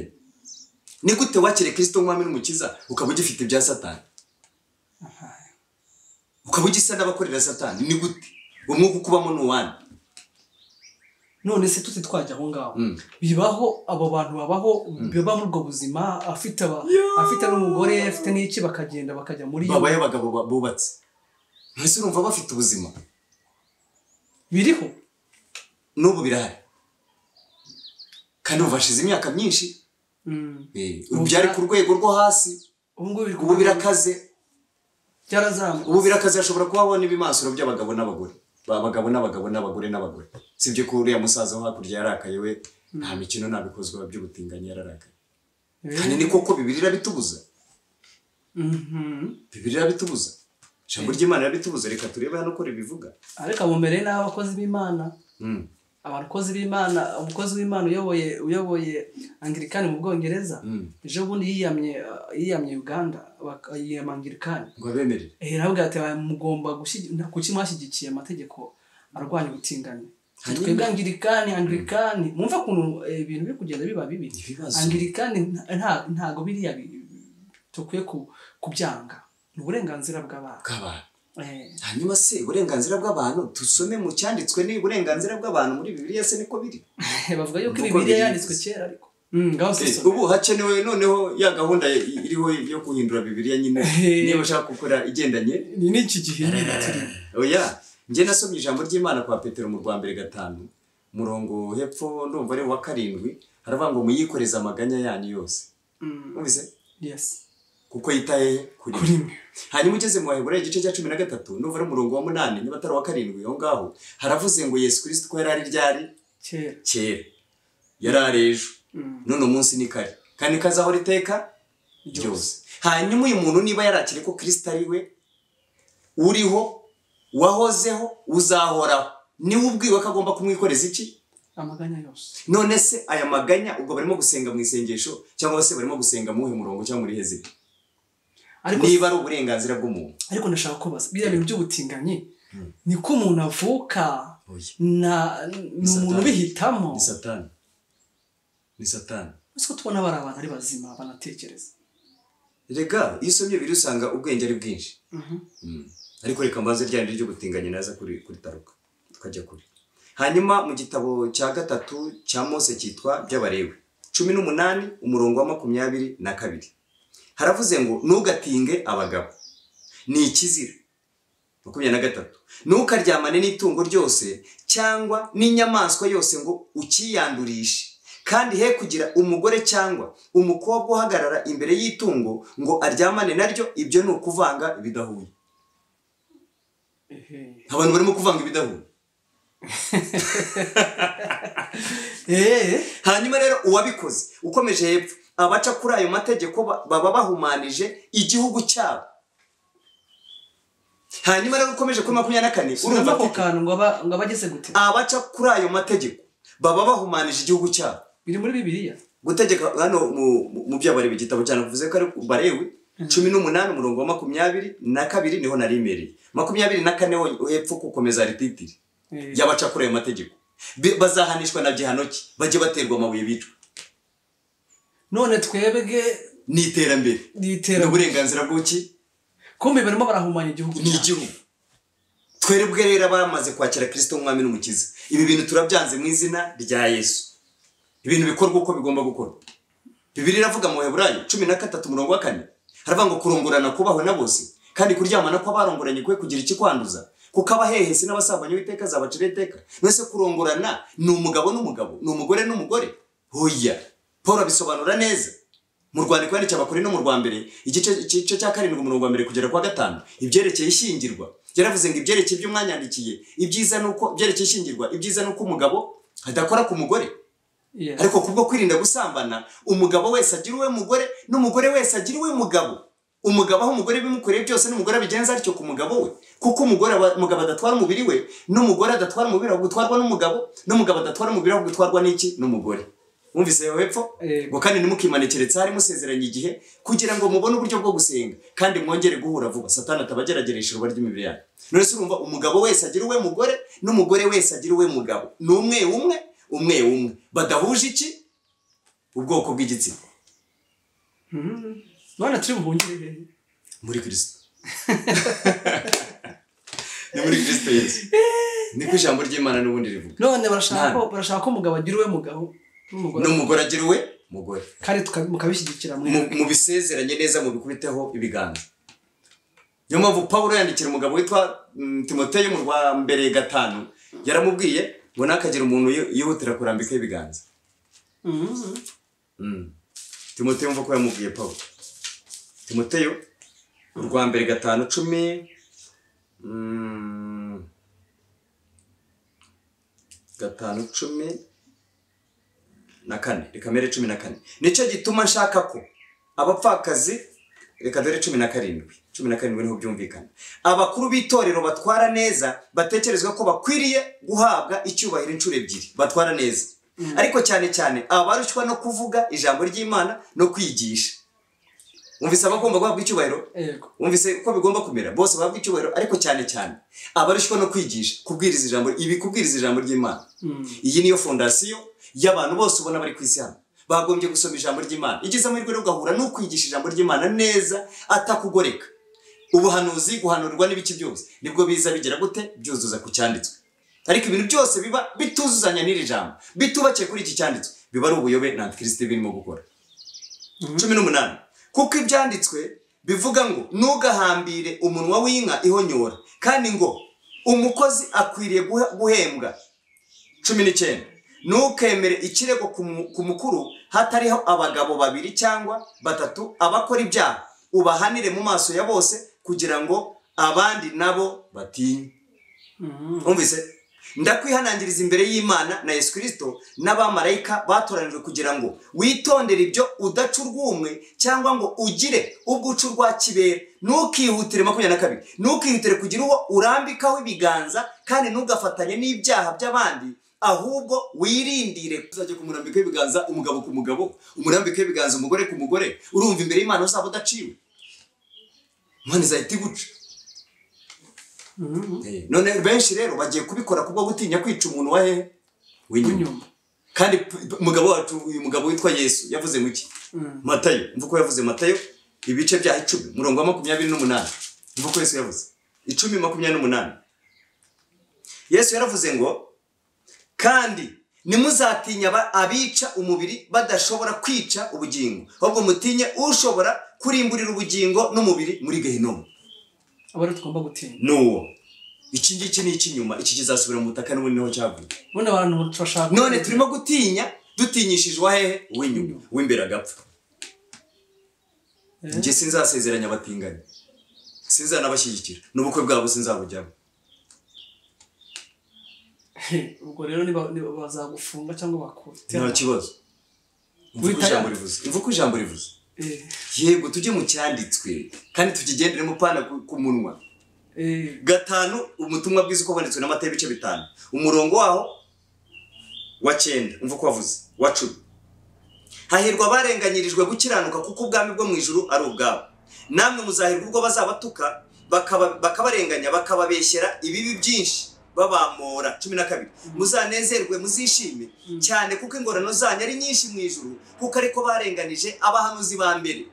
ni gute wakire kirisito nk'umwami n'umukiza ukaba ugifite ibya satani aha. ukaba ugisa n'abakorera satani ni gute umwuka ukubamo ni uwandi none se tuti twajya aho ngaho Mm. bibaho abo bantu babaho biba muri ubwo buzima afite aba- Yeah. afite n'umugore afite n'iki bakagenda bakajya muri iyo babaye abagabo ba- bubatse mbese urumva bafite ubuzima biriho n'ubu birahari kandi ubu hashize imyaka myinshi Mm, Eh, Ubu byari bya- ku rwego rwo hasi ubu ngubu biri ubu birakaze byarazamuka ubu birakaze hashobora kuba habona ibimansuro by'abagabo n'abagore abagabo n'abagabo n'abagore n'abagore si ibyo ko uriya musaza wo hakurya yarakaye we nta mikino nta bikozwa by'ubutinganyi yararakaye kandi ni koko bibiri irabitubuza Mhm. bibiri irabitubuza ijambo ry'imana irabitubuza reka turebe hano ko ribivuga ariko abo mbere ni abakozi b'imana Mm. abakozi b'imana umukozi w'imana uyoboye uyoboye angirikani mu bwongereza Mm. ejo bundi yiyamye uh, yiyamye uganda bak- yiyama angirikani ngo abemerere ravuga ati "Aba mugomba gushyi- nta- kuki mwashyigikiye amategeko arwanya ubutinganyi Hanyuma- twebwe angirikani angirikani mwumve ukuntu eh, ibintu biri kugenda biba bibi ibibazo angirikani nta- nta- ntago biriya bi- tukwiye ku- kubyanga ni uburenganzira bw'abantu bw'abantu Eh, hanyuma se uburenganzira bw'abantu dusome mu cyanditswe ni uburenganzira bw'abantu muri bibiliya se niko biri bavuga yuko Nuko ibibiriya biri- yanditswe kera ariko Mm, ngaho Eh, sisoma. ubu hakenewe noneho ya gahunda iriho yo guhindura bibiliya nyine Eh. niba ushaka gukora igendanye ni n'iki gihe nyine turimo oya njye nasomye ijambo ry'imana kwa petero mu rwa mbere gatanu umurongo hepfo ndumva ari uwa karindwi haravuga ngo muyikoreze amaganya yanyu yose Mm, numvise yes kuko yitaye kuri kuri mwe hanyuma ugeze mu baheburayo igice cya cumi na gatatu ndumva ari umurongo wa munani niba atari uwa karindwi aho ngaho haravuze ngo yesu kirisito ko yari ari ryari kera kera yari ari ejo Mm, none umunsi ni kare kandi kazahora iteka ryose hanyuma uyu muntu niba yarakire ko kirisita ari we uriho wahozeho uzahoraho niwe ubwiwe ko agomba kumwikoreza iki amaganya yose none se aya maganya ubwo barimo gusenga mu isengesho cyangwa se barimo gusenga mu wuhe murongo cyangwa muri heziri ariko niba ari uburenganzira bw'umuntu ariko ndashaka kubaza biriya bintu by'ubutinganyi niko umuntu avuka oya na ni umuntu satani. ubihitamo ni satani ni satani ese ko tubona bari abantu ari bazima banatekereza rega iyo usomye biri usanga ubwenge ari bwinshi ariko reka mbanze rya rindi ry'ubutinganyi naza kuri kuri taruka tukajya kuri hanyuma mu gitabo cya gatatu cya mose cyitwa by'abarewe cumi n'umunani umurongo wa makumyabiri na kabiri haravuze ngo ntugatinge abagabo ni ikizira makumyabiri na gatatu ntukaryamane n'itungo ryose cyangwa n'inyamaswa yose ngo ukiyandurishe kandi he kugira umugore cyangwa umukobwa uhagarara imbere y'itungo ngo aryamane naryo ibyo ni ukuvanga ibidahuye ehe abantu barimo kuvanga ibidahuye ehe hanyuma rero uwabikoze ukomeje hepfo abaca kuri ayo mategeko ba- baba bahumanije igihugu cyabo hanyuma rero ukomeje kuri makumyabiri na kane urumva urumva ako ati kantu ngo aba ngo aba ageze gute abaca kuri ayo mategeko baba bahumanije igihugu cyabo biri muri bibiriya gutegeka hano mu- mu- mu byo bari igitabo cyane bivuze ko ari ku barewi cumi n'umunani umurongo wa makumyabiri na kabiri niho narimereye makumyabiri na kane ho hepfo gukomeza rititiri Eh, y'abaca kuri ayo mategeko Bi- bazahanishwa na gihano ki bajye baterwa amabuye bicwa none twebwe ni iterambere ni n'iterambere uburenganzira bw'uki kumbe barimo barahumanya igihugu ni cyabo. igihugu twebwe rero abamaze kwakira kirisito nk'umwami n'umukiza ibi bintu turabyanze mu izina rya yesu ibintu bikorwa uko bigomba gukorwa bibiri iravuga mu heburayo cumi na gatatu umurongo wa kane haravuga ngo kurongorana kubahwe na bose kandi kuryamana kw'abarongoranye kwe kugira ikikwanduza kuko abahehesi n'abasambanya uwiteka azabacira iteka mbese kurongorana ni umugabo n'umugabo ni umugore n'umugore hoya paul abisobanura neza mu rwandiko yandikiye abakore no mu rwa mbere igice igice cya karindwi umurongo wa mbere kugera kwa gatanu ibyerekeye ishyingirwa yaravuze ngo ibyerekeye ibyo mwanyandikiye ibyiza ni uko ibyerekeye ishyingirwa ibyiza ni uko umugabo adakora ku mugore Yeah. ariko kubwo kwirinda gusambana umugabo wese agira uwe mugore n'umugore wese agira uwe mugabo umugabo aho umugore bimukoreye byose n'umugore abigenza atyo ku mugabo we kuko umugore aba- umugabo adatwara umubiri we n'umugore adatwara umubiri ahubwo utwarwa n'umugabo n'umugabo adatwara umubiri ahubwo utwarwa n'iki n'umugore wumvise hepfo Yego. ngo kandi ntimukimane keretse hari musezeranye igihe kugira ngo mubone uburyo bwo gusenga kandi mwongere guhura vuba satani atabagerageresha uruba ry'imibiri yanyu none se urumva umugabo wese agira uwe mugore n'umugore wese agira uwe mugabo ni umwe umwe umwe umwe badahuje iki ubwoko bw'igitsina Mhm. none turi buhungire hehe muri kirisito ni muri kirisito yesu niko ijambo ry'imana n'ubundi rivuga none barashaka ko barashaka ko umugabo agira uwe mugabo n'umugore n'umugore agira uwe mugore kandi tuka- mukabishyigikira mwe mu- mubisezeranye neza mubikubiteho ibiganza niyo mpamvu paul yandikira umugabo witwa mm, timoteyo mu rwa mbere gatanu yaramubwiye ngo ntakagira umuntu yi- yihutira kurambika ibiganza Mhm. Mm. timoteyo mva ko yamubwiye paul timoteyo urwa mbere gatanu cumi mm, gatanu cumi na kane reka mbere cumi na kane nicyo gituma nshaka ko abapfakazi reka dore cumi na karindwi cumi na karindwi niho byumvikana abakuru b'itorero batwara neza batekerezwa ko bakwiriye guhabwa icyubahiro inshuro ebyiri batwara neza ariko cyane cyane abarushywa no kuvuga ijambo ry'imana no kwigisha wumvise abagomba guhabwa icyubahiro yego wumvise ko bigomba kumera bose bahabwa icyubahiro ariko cyane cyane abarushywa no kwigisha kubwiriza ijambo ibi kubwiriza ijambo ry'imana Mhm. iyi niyo fondasiyo y'abantu bose ubona bari ku isi hano bagombye gusoma ijambo ry'imana igize amahirwe rero ugahura n'ukwigisha ijambo ry'imana neza atakugoreka ubuhanuzi guhanurwa n'ibiki byose nibwo biza bigira gute byuzuza ku cyanditswe ariko ibintu byose biba bituzuzanya n'iri jambo bitubakiye kuri iki cyanditswe biba ari ubuyobe na antikristo birimo gukora cumi n'umunani kuko ibyanditswe bivuga ngo ntugahambire umunwa w'inka ihonyora kandi ngo umukozi akwiriye guhe- guhembwa cumi n'icyenda ntukemere ikirego ku mu- ku mukuru hatariho abagabo babiri cyangwa batatu abakora ibyaha ubahanire mu maso ya bose kugira ngo abandi nabo batinye Mhm. umvise ndakwihanangiriza imbere y'imana na yesu kirisito n'abamarayika batoranijwe kugira ngo witondere ibyo udaca urw'umwe cyangwa ngo ugire ubwo uca urwa kibera ntukihutire makumyabiri na kabiri ntukihutire kugira uwo urambikaho ibiganza kandi ntugafatanye n'ibyaha by'abandi ahubwo wirindire uzajya kumurambikaho ibiganza umugabo ku mugabo umurambikaho ibiganza umugore ku mugore urumva imbere y'imana uzaba udaciwe imana izahita iguca Mhm. none benshi rero bagiye kubikora kubwo gutinya kwica umuntu wa hehe w'inyuma inyuma kandi p- p- umugabo wacu uyu mugabo witwa yesu yavuze ngo iki Mhm. matayo mvuga ko yavuze matayo ibice bya icumi umurongo wa makumyabiri n'umunani mvuga ko yesu yavuze icumi makumyabiri n'umunani yesu yaravuze ngo kandi ntimuzatinya aba- abica umubiri badashobora kwica ubugingo ahubwo mutinye ushobora kurimburira ubugingo n'umubiri muri gehinomu aba ariyo tugomba gutinya nuwo iki ngiki ni icy'inyuma iki kizasubira mu butaka n'ubundi niho cyavuye none abantu turashaka none turimo gutinya dutinyishije uwa hehe uw'inyuma uw'imbere agapfa Eh. njye sinzasezeranya abatinganyi sinzanabashyigikira n'ubukwe bwabo sinzabujyamo He, ubwo rero niba niba bazagufunga cyangwa bakutera nta kibazo mvuga uko Wita- ijambo rivuze mvuga uko ijambo rivuze Eh, yego tujye mu cyanditswe kandi tukigenderemo pana ku ku munwa gatanu ubutumwa bwiza uko wanditswe n'amata y'ibice bitanu umurongo waho wa cyenda umva uko wavuze wa cumi hahirwa abarenganyirijwe gukiranuka kuko ubwami bwo mu ijuru ari ubwabo namwe muzahirwa ubwo bazabatuka bakaba- bakabarenganya bakababeshyera ibibi byinshi babamora cumi na kabiri muzanezerwe muzishime Mm. cyane kuko ingorano zanyu ari nyinshi mu ijuru kuko ariko barenganije abahanuzi ba mbere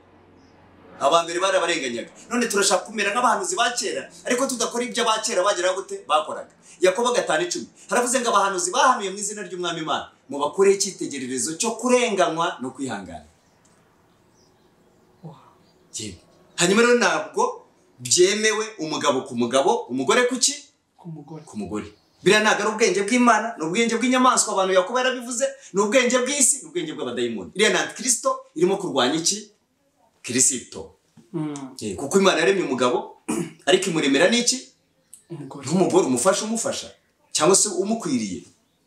abambere barabarenganyaga none turashaka kumera nk'abahanuzi ba kera ariko tudakora ibyo aba kera bageraho gute bakoraga yakobo gatanu icumi haravuze ngo abahanuzi bahanuye mu izina ry'umwami imana mubakureho icyitegererezo cyo kurenganywa no kwihangana Wow. Yewe. hanyuma rero ntabwo byemewe umugabo ku mugabo umugore ku ki ku mugore ku mugore biriya ntabwo ari ubwenge bw'imana ni ubwenge bw'inyamaswa abantu yakuba yarabivuze ni ubwenge bw'isi ni ubwenge bw'abadayimoni iriya ni antikirisito irimo kurwanya iki kirisito Mm, Eh, kuko imana yaremye umugabo ariko imuremera n'iki umugore nk'umugore umufasha umufasha cyangwa se umukwiriye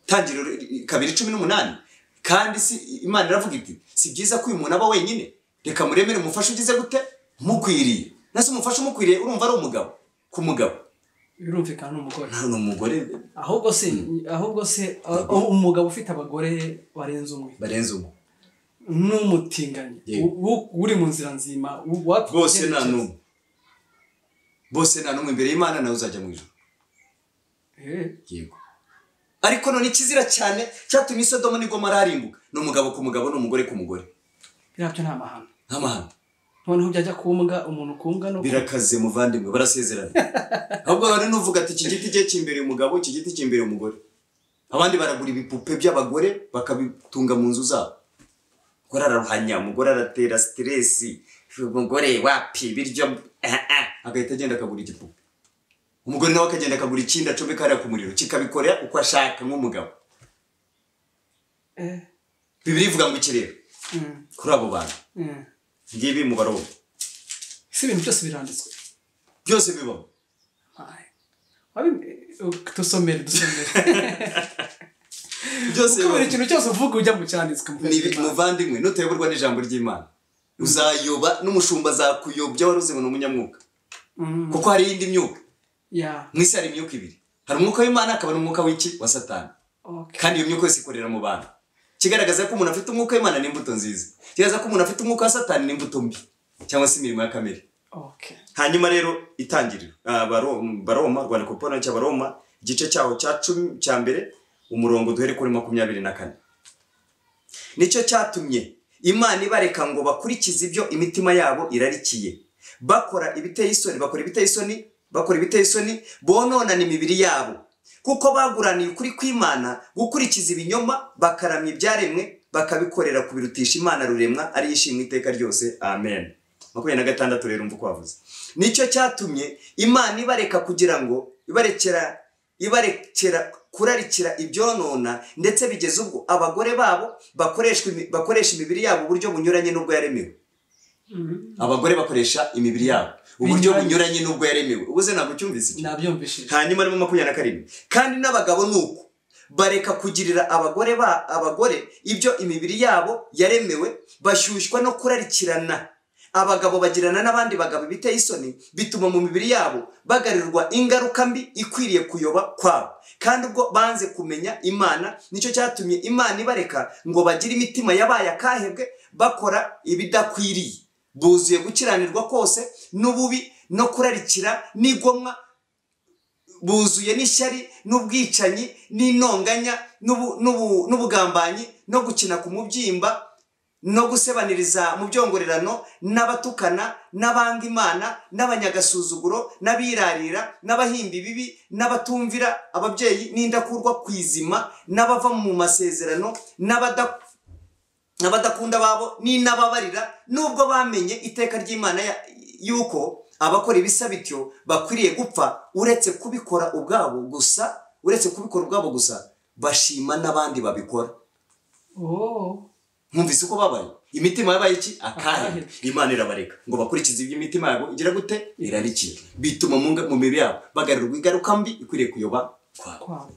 tangiriro ri- kabiri cumi n'umunani kandi si imana iravuga iti si byiza ko uyu muntu aba wenyine reka muremere umufasha ugize gute umukwiriye nase umufasha umukwiriye urumva ari umugabo ku mugabo birumvikana ni umugore ni umugore ahubwo se ahubwo se a- a- umugabo ufite abagore barenze umwe barenze umwe n'umutinganyi Yego. u- u- uri mu nzira nzima u- wapfa bose nta icyerekezo. n'umwe bose nta n'umwe imbere y'imana nawe uzajya mu ijoro Eh, yego ariko none ikizira cyane cyatumye isodomo n'i gomora harimbuka ni umugabo ku mugabo n'umugore ku mugore biriya byo ni amahano nk'amahano noneho byajya kumbwa umuntu kumbwa no birakaze muvandimwe barasezerana ahubwo hari n'uvuga ati iki giti cye cyimbereye umugabo iki giti cyimbereye umugore abandi baragura ibipupe by'abagore bakabitunga mu nzu zabo umugore araruhanya umugore aratera siteresi umugore wapi biryo ah, ah. agahita agenda akagura igipupe umugore nawe akagenda akagura ikindi acomeka hariya ku muriro kikabikorera uko ashaka nk'umugabo Eh, bibiri ivuga ngo iki rero mm, kuri abo bantu mm. ngibi mubaro si ibintu byose biranditswe byose bibaho Ay. Wabi- eh, dusomere dusomere byose kuko buri kintu cyose uvuga ujya mu cyanditswe mu Ni- muvandimwe nutayoborwa n'ijambo ry'imana uzayoba n'umushumba azakuyobya wari uzibona umunyamwuka Mm, kuko hari iyindi myuka yeah, mu isi hari imyuka ibiri hari umwuka w'imana hakaba n'umwuka w'iki wa satani okay. kandi iyo myuka yose ikorera mu bantu kigaragaza ko umuntu afite umwuka w'imana ni imbuto nziza kigaragaza ko umuntu afite umwuka wa satani ni imbuto mbi cyangwa se imirimo ya kamere Okay. hanyuma rero itangiriro Ah, Baro- baroma rwanda kopona cy'abaroma igice cyaho cya cumi cya mbere umurongo duhere kuri makumyabiri na kane nicyo cyatumye imana ibareka ngo bakurikize ibyo imitima yabo irarikiye bakora ibiteye isoni bakora ibiteye isoni bakora ibiteye isoni bononana imibiri yabo kuko baguraniye ukuri kw'imana gukurikiza ibinyoma bakaramya ibyaremwe bakabikorera kubirutisha imana ruremwa ariyo ishimwe iteka ryose amen makumyabiri na gatandatu rero umva uko wavuze nicyo cyatumye imana ibareka kugira ngo ibarekera ibarekera kurarikira ibyonona ndetse bigeze ubwo abagore babo bakoreshwa imi- bakoresha imibiri yabo uburyo bunyuranye n'ubwo yaremewe Mm. abagore bakoresha imibiri yabo uburyo Binyuranye. bunyuranye n'ubwo yaremewe ubuze ntabwo ucyumvise icyo nabyumvishije hanyuma arimo makumyabiri na karindwi kandi n'abagabo ni uko bareka kugirira abagore ba abagore ibyo imibiri yabo yaremewe bashyushywa no kurarikirana abagabo bagirana n'abandi bagabo biteye isoni bituma mu mibiri yabo bagarurirwa ingaruka mbi ikwiriye kuyoba kwabo kandi ubwo banze kumenya imana nicyo cyatumye imana ibareka ngo bagire imitima yabaye akahebwe bakora ibidakwiriye buzuye gukiranirwa kose n'ububi no kurarikira n'igomwa buzuye n'ishyari n'ubwicanyi n'intonganya n'ubu- n'ubu- n'ubugambanyi no gukina ku mubyimba no gusebaniriza mu byongorerano n'abatukana n'abanga imana n'abanyagasuzuguro n'abirarira n'abahimba ibibi n'abatumvira ababyeyi n'indakurwa ku izima n'abava mu masezerano n'abada- n'abadakunda babo n'inababarira nubwo bamenye iteka ry'imana ya- y'uko abakora ibisa bityo bakwiriye gupfa uretse kubikora ubwabo gusa uretse kubikora ubwabo gusa bashima n'abandi babikora Oh, mwumvise uko babaye imitima yabaye iki akahe Akahe. imana irabareka ngo bakurikize ibyo imitima yabo igira gute irarikiye bituma mu nga- mu mibiri yabo bagarurirwa ingaruka mbi ikwiriye kuyoba kwabo kwawe.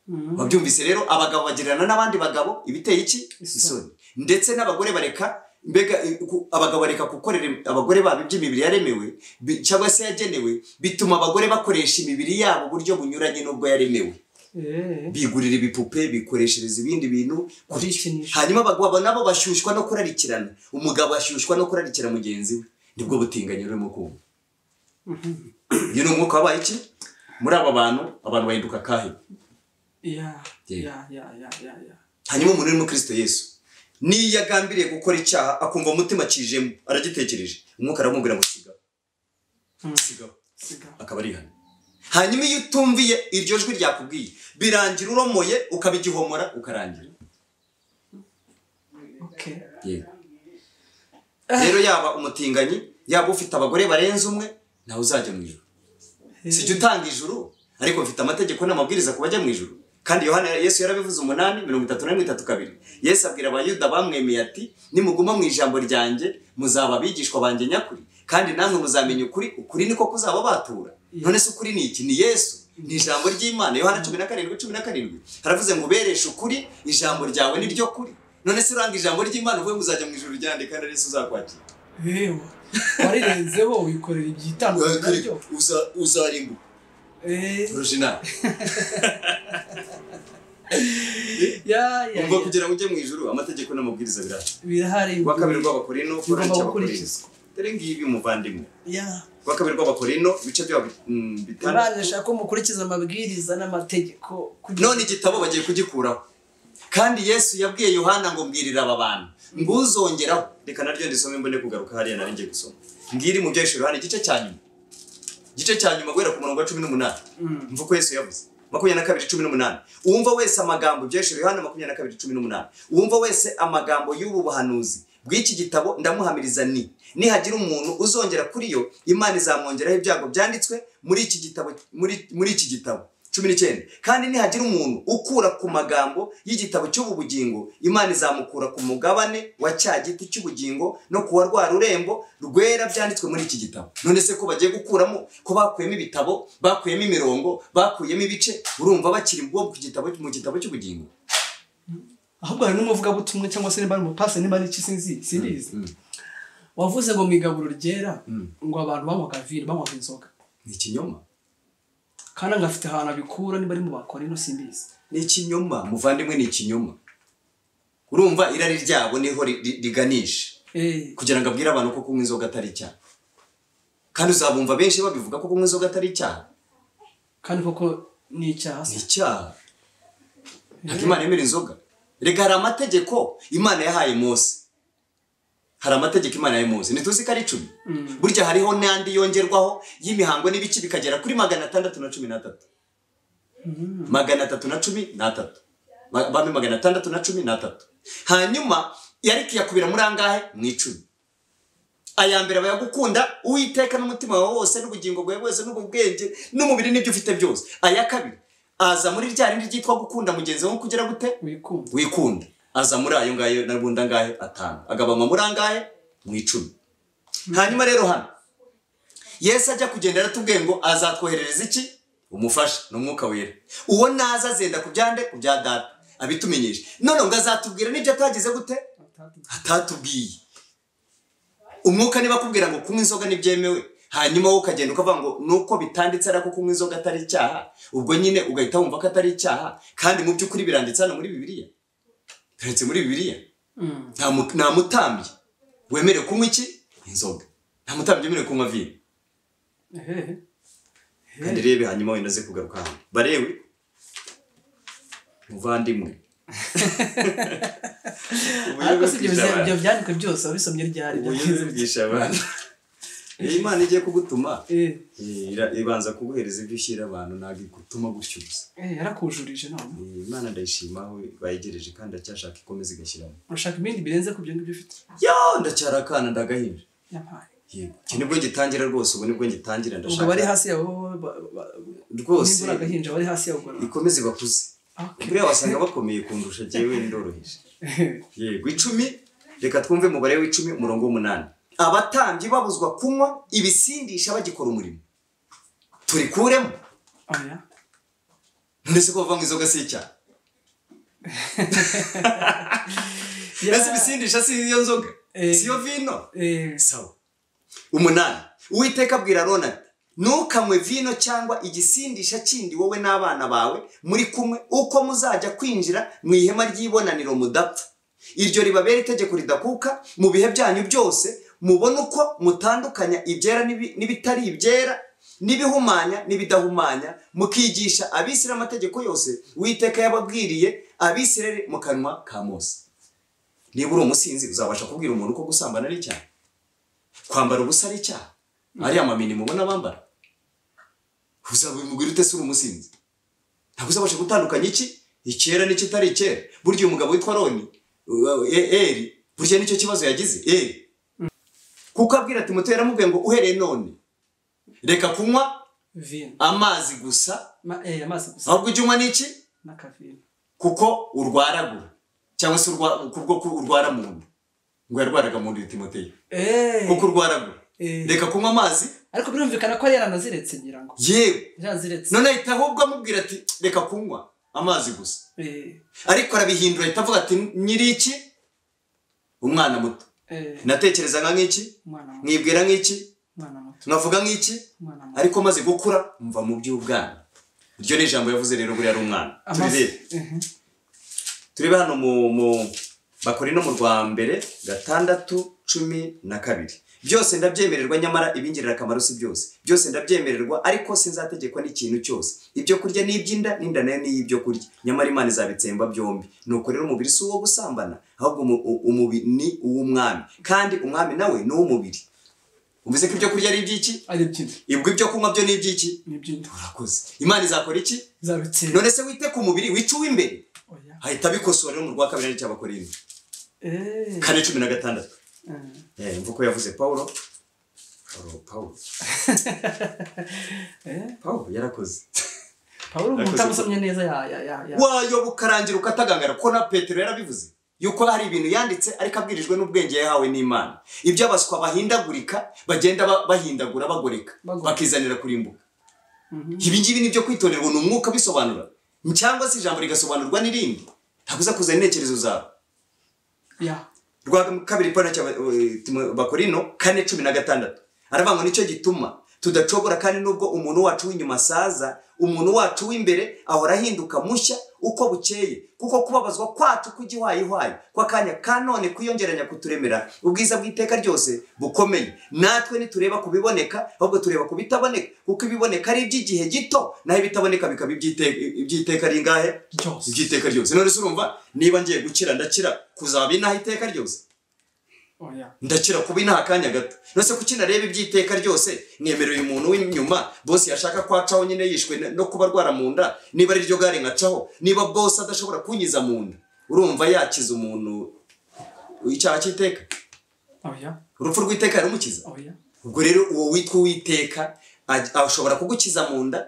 Mm. babyumvise rero abagabo bagirana n'abandi bagabo ibiteye iki Isoni. isoni ndetse n'abagore bareka mbega ku- abagabo bareka gukorera im- abagore babo ibyo imibiri yaremewe bi- cyangwa se yagenewe bituma abagore bakoresha imibiri yabo uburyo bunyuranye n'ubwo yaremewe Eh, bigurira ibipupe bikoreshereza ibindi bintu kuri- Kwikinisha. hanyuma abagabo nabo bashyushywa no kurarikirana umugabo ashyushywa no kurarikira mugenzi we nibwo butinganyi urimo kumva uyu ni umwuka wabaye iki muri aba bantu abantu bahinduka akahe ya Yeah. ya ya ya ya ya hanyuma umuntu urimo kirisito yesu niyo agambiriye gukora icyaha akumva umutima akijemo aragitekereje umwuka aramubwira ngo sigaho Mm. sigaho siga akaba ari ihame hanyuma iyo utumviye iryo jwi ryakubwiye birangira uromoye ukaba igihomora ukarangira okay yego rero yaba umutinganyi yaba ufite abagore barenze umwe ntawe uzajya mu ijoro si jya utanga ijuru ariko mfite amategeko n'amabwiriza ku bajya mu ijuru kandi yohana yesu yarabivuze umunani mirongo itatu na mirongo itatu kabiri yesu abwira abayuda bamwemeye ati nimuguma mu ijambo ryanjye muzaba abigishwa banjye nyakuri kandi namwe muzamenya ukuri ukuri niko kuzababatura none se ukuri ni iki ni yesu ni ijambo ry'imana yohana cumi na karindwi cumi na karindwi haravuze ngo ubereshe ukuri ijambo ryawe ni ryo kuri none se uranga ijambo ry'imana uvuye muzajya mu ijuru ryande kandi ari yesu uzakwakira yewe warirenzeho wikorera ibyitandukanye nabyo Uza- uzarimbuka Eh, orojinali ya ya umva ya. kugira ngo ujye mu ijuru amategeko n'amabwiriza birahari birahari rwa kabiri rw'abakorino korari bigomba cy'abakorino gukurikizwa dore ngibi muvandimwe ya rwa kabiri rw'abakorino ibice byabo mm, bitandatu imana ishaka ko mukurikiza amabwiriza n'amategeko kugira- none igitabo bagiye kugikuraho kandi yesu yabwiye yohana ngo mbwirira aba bantu nguzongeraho reka naryo ndisome mbone kugaruka hariya nari ngiye gusoma ngiri mu byahishije yohana igice cya nyuma igice cya nyuma guhera ku murongo wa cumi n'umunani Mm. mva uko yesu yavuze makumyabiri na kabiri cumi n'umunani uwumva wese amagambo byahishije yohana makumyabiri na kabiri cumi n'umunani uwumva wese amagambo y'ubu buhanuzi bw'iki gitabo ndamuhamiriza ni nihagira umuntu uzongera kuri yo imana izamwongeraho ibyago byanditswe muri iki gitabo muri, muri iki gitabo cumi n'icyenda kandi nihagira umuntu ukura ku magambo y'igitabo cy'ubu bugingo imana izamukura ku mugabane wa cya giti cy'ubugingo no kuwa rwa rurembo rwera byanditswe muri iki gitabo none se ko bagiye gukuramo ko bakuyemo ibitabo bakuyemo imirongo bakuyemo ibice urumva bakiri ubwo ku gitabo mu gitabo cy'ubugingo ahubwo hari n'umuvugabutumwa cyangwa se niba ari umupasiteri niba ari iki sinzi sinzi wavuze ngo mu igaburo ryera Mm. ngo abantu banywaga vino banywaga inzoga ni ikinyoma kandi agafite ahantu abikura niba ari mu bakorino simbizi ni ikinyoma muvandimwe ni ikinyoma urumva irari ryabo niho ri- ri- riganisha Eh, kugira ngo abwire abantu ko kunywa inzoga atari icyaha kandi uzabumva benshi babivuga ko kunywa inzoga atari icyaha kandi koko ni icyaha ni se icyaha ntabwo imana yemera inzoga reka hari amategeko imana yahaye mose hari amategeko imana yahaye mose ntituzi ko ari icumi burya hariho n'andi yongerwaho y'imihango n'ibiki bikagera kuri magana atandatu na cumi n'atatu magana atatu na cumi n'atatu Ma- bamwe magana atandatu na cumi n'atatu hanyuma yari kuyakubira muri angahe mu icumi aya mbere aba ayagukunda uwiteka n'umutima wawe wose n'ubugingo bwawe bwose n'ububwenge n'umubiri n'ibyo ufite byose aya kabiri aza muri rya rindi ryitwa gukunda mugenzi wawe kugira gute wikunda wikunda aza muri ayo ngayo n'ubundi angahe atanu agabanywa muri angahe mu icumi hanyuma rero hano yesu ajya kugenda aratubwiye ngo azatwoherereza iki umufasha ni umwuka wera uwo naza azenda ku byande ku bya data abitumenyeshe none ngo azatubwira n'ibyo atagize gute atatubwiye umwuka niba akubwira ngo kunywa inzoga ntibyemewe hanyuma wowe ukagenda ukavuga ngo nuko bitanditse ariko kunywa inzoga atari icyaha ubwo nyine ugahita wumva ko atari icyaha kandi mu by'ukuri biranditse hano muri bibiliya turetse muri bibiliya Mm. nta mu- nta mutambyi wemerewe kunywa iki inzoga nta mutambyi wemerewe kunywa vino Ehe. kandi rebe hanyuma wenda aze kugaruka hano barewe muvandimwe ariko si ibyo bize- ibyo byandikwe byose wabisomye ryari ubuyobe bwisha abantu Iyi imana igiye kugutuma Eh, ira- ibanza kuguhereza ibyo ushyira abantu ntabwo igutuma gutyo gusa eh, yarakujurije none Iyi imana ndayishima aho bayegereje kandi ndacyashaka ikomeza igashyiramo urashaka ibindi birenze ku byo ngibyo ufite yo ndacyari akana ndagahinja yampaye yego iki nibwo ngitangira rwose ubu nibwo ngitangira ubwo bari ndashaka hasi yabo bo- ba- ba- rwose nimbura agahinja bari hasi yabo ubwo- ikomeze bakuze Okay. buriya wasanga bakomeye kundusha jyewe ndoroheje yego icumi reka twumve umubare w'icumi umurongo w'umunani abatambyi babuzwa kunywa ibisindisha bagikora umurimo turikuremo Oya. ndetse ko bavanga inzoga si icyaha Ya- mbese ibisindisha si iyo nzoga si yo vino sawa umunani uwiteka abwira ronald ntukanywe vino cyangwa igisindisha kindi wowe n'abana bawe muri kumwe uko muzajya kwinjira mu ihema ry'ibonaniro mudapfa iryo ribabera itegeko ridakuka mu bihe byanyu byose mubona uko mutandukanya ibyera n'ibi- n'ibitari ibyera n'ibihumanya n'ibidahumanya mukigisha abisiramu amategeko yose uwiteka yababwiriye abisirare mu kanwa ka mose niba uri umusinzi uzabasha kubwira umuntu ko gusambana ari icyaha kwambara ubusa ari icyaha ariya mamini mubona bambara uzabimubwira ute se uri umusinzi ntabwo uzabasha gutandukanya iki icyera n'ikitari icyera burya uyu mugabo witwa roni uh, e- eri burya nicyo kibazo yagize eri kuko abwira ati muto yaramubwiye ngo uhereye none reka kunywa vino amazi gusa Ma- eh, amazi gusa ahubwo ujye unywa n'iki n'akavino kuko urwaragura cyangwa se urwa- kubwo ko urwara mu nda ngo yarwaraga mu nda timoteyo Eh, kuko urwaragura eh. reka kunywa amazi ariko birumvikana ko yari yaranaziretse ngira ngo yewe yaranaziretse none ahita ahubwo amubwira ati reka kunywa amazi gusa Eh, ariko arabihindura ahita avuga ati nyiri iki umwana muto eh, natekerezaga nk'iki umwana muto mwibwira nk'iki umwana muto nkavuga nk'iki umwana muto ariko maze gukura mva mu by'ubwana iryo ni ijambo yavuze rero buriya ari umwana turirebe Mhm. turebe hano mu mu bakora ino mu rwa mbere gatandatu cumi na kabiri byose ndabyemererwa nyamara ibingirira akamaro si byose byose ndabyemererwa ariko sinzategekwa n'ikintu cyose ibyo kurya ni iby'inda n'inda nayo ni iy'ibyo kurya nyamara imana izabitsemba byombi nuko rero umubiri si uwo gusambana ahubwo umu- u- umubiri ni uw'umwami kandi umwami nawe ni uw'umubiri umvise ko ibyo kurya ari iby'iki ari ibyinda ibwo ibyo kunywa byo ni iby'iki ni ibyinda urakoze imana izakora iki zabitsera none se wite ku mubiri wice uw'imbere ahita abikosora rero mu rwa kabiri aricyo abakorinde kane cumi na gatandatu Eh, mvuko yavuze pawulo pawulo pawulo pawulo yarakoze pawulo umuntu Yakoze- utamusomye neza ya- ya- ya- ya- wayoba ukarangira ukatagangara ko na petero yarabivuze yuko hari ibintu yanditse ariko abwirijwe n'ubwenge yahawe n'imana iby'abaswa bahindagurika bagenda ba- bahindagura bagoreka Bagoreka. bakizanira kurimbuka Mhm. ibi ngibi ni ibyo kwitonderwa ni umwuka bisobanura cyangwa se ijambo rigasobanurwa n'irindi ntabwo uza kuzana intekerezo zawe ya rwa kabiri pano cya bakorino kane cumi na gatandatu aravuga ngo nicyo gituma tudacogora kandi nubwo umuntu wacu w'inyuma asaza umuntu wacu w'imbere ahora ahinduka mushya uko bukeye kuko kubabazwa kwacu kw'igihwayihwayi kw'akanya ka none kwiyongeranya kuturemera ubwiza bw'iteka ryose bukomeye natwe ntitureba ku biboneka ahubwo tureba ku bitaboneka kuko ibiboneka ari iby'igihe gito naho ibitaboneka bikaba iby'ite- iby'iteka ringahe ryose iby'iteka ryose none se urumva niba ngiye gukira ndakira kuzaba inaha iteka ryose oya ndakira kuba inaha akanya gato nose kuki nareba iby'iteka ryose mwemerera uyu muntu w'inyuma bose yashaka kwacaho nyine yishwe na- no kuba arwara mu nda niba ari ryo gare nkacaho niba bose adashobora kunyiza mu nda urumva yakiza umuntu icyaha cy'iteka oya urupfu rw'iteka yarumukiza oya ubwo rero uwo witwa uwiteka aj- ashobora kugukiza mu nda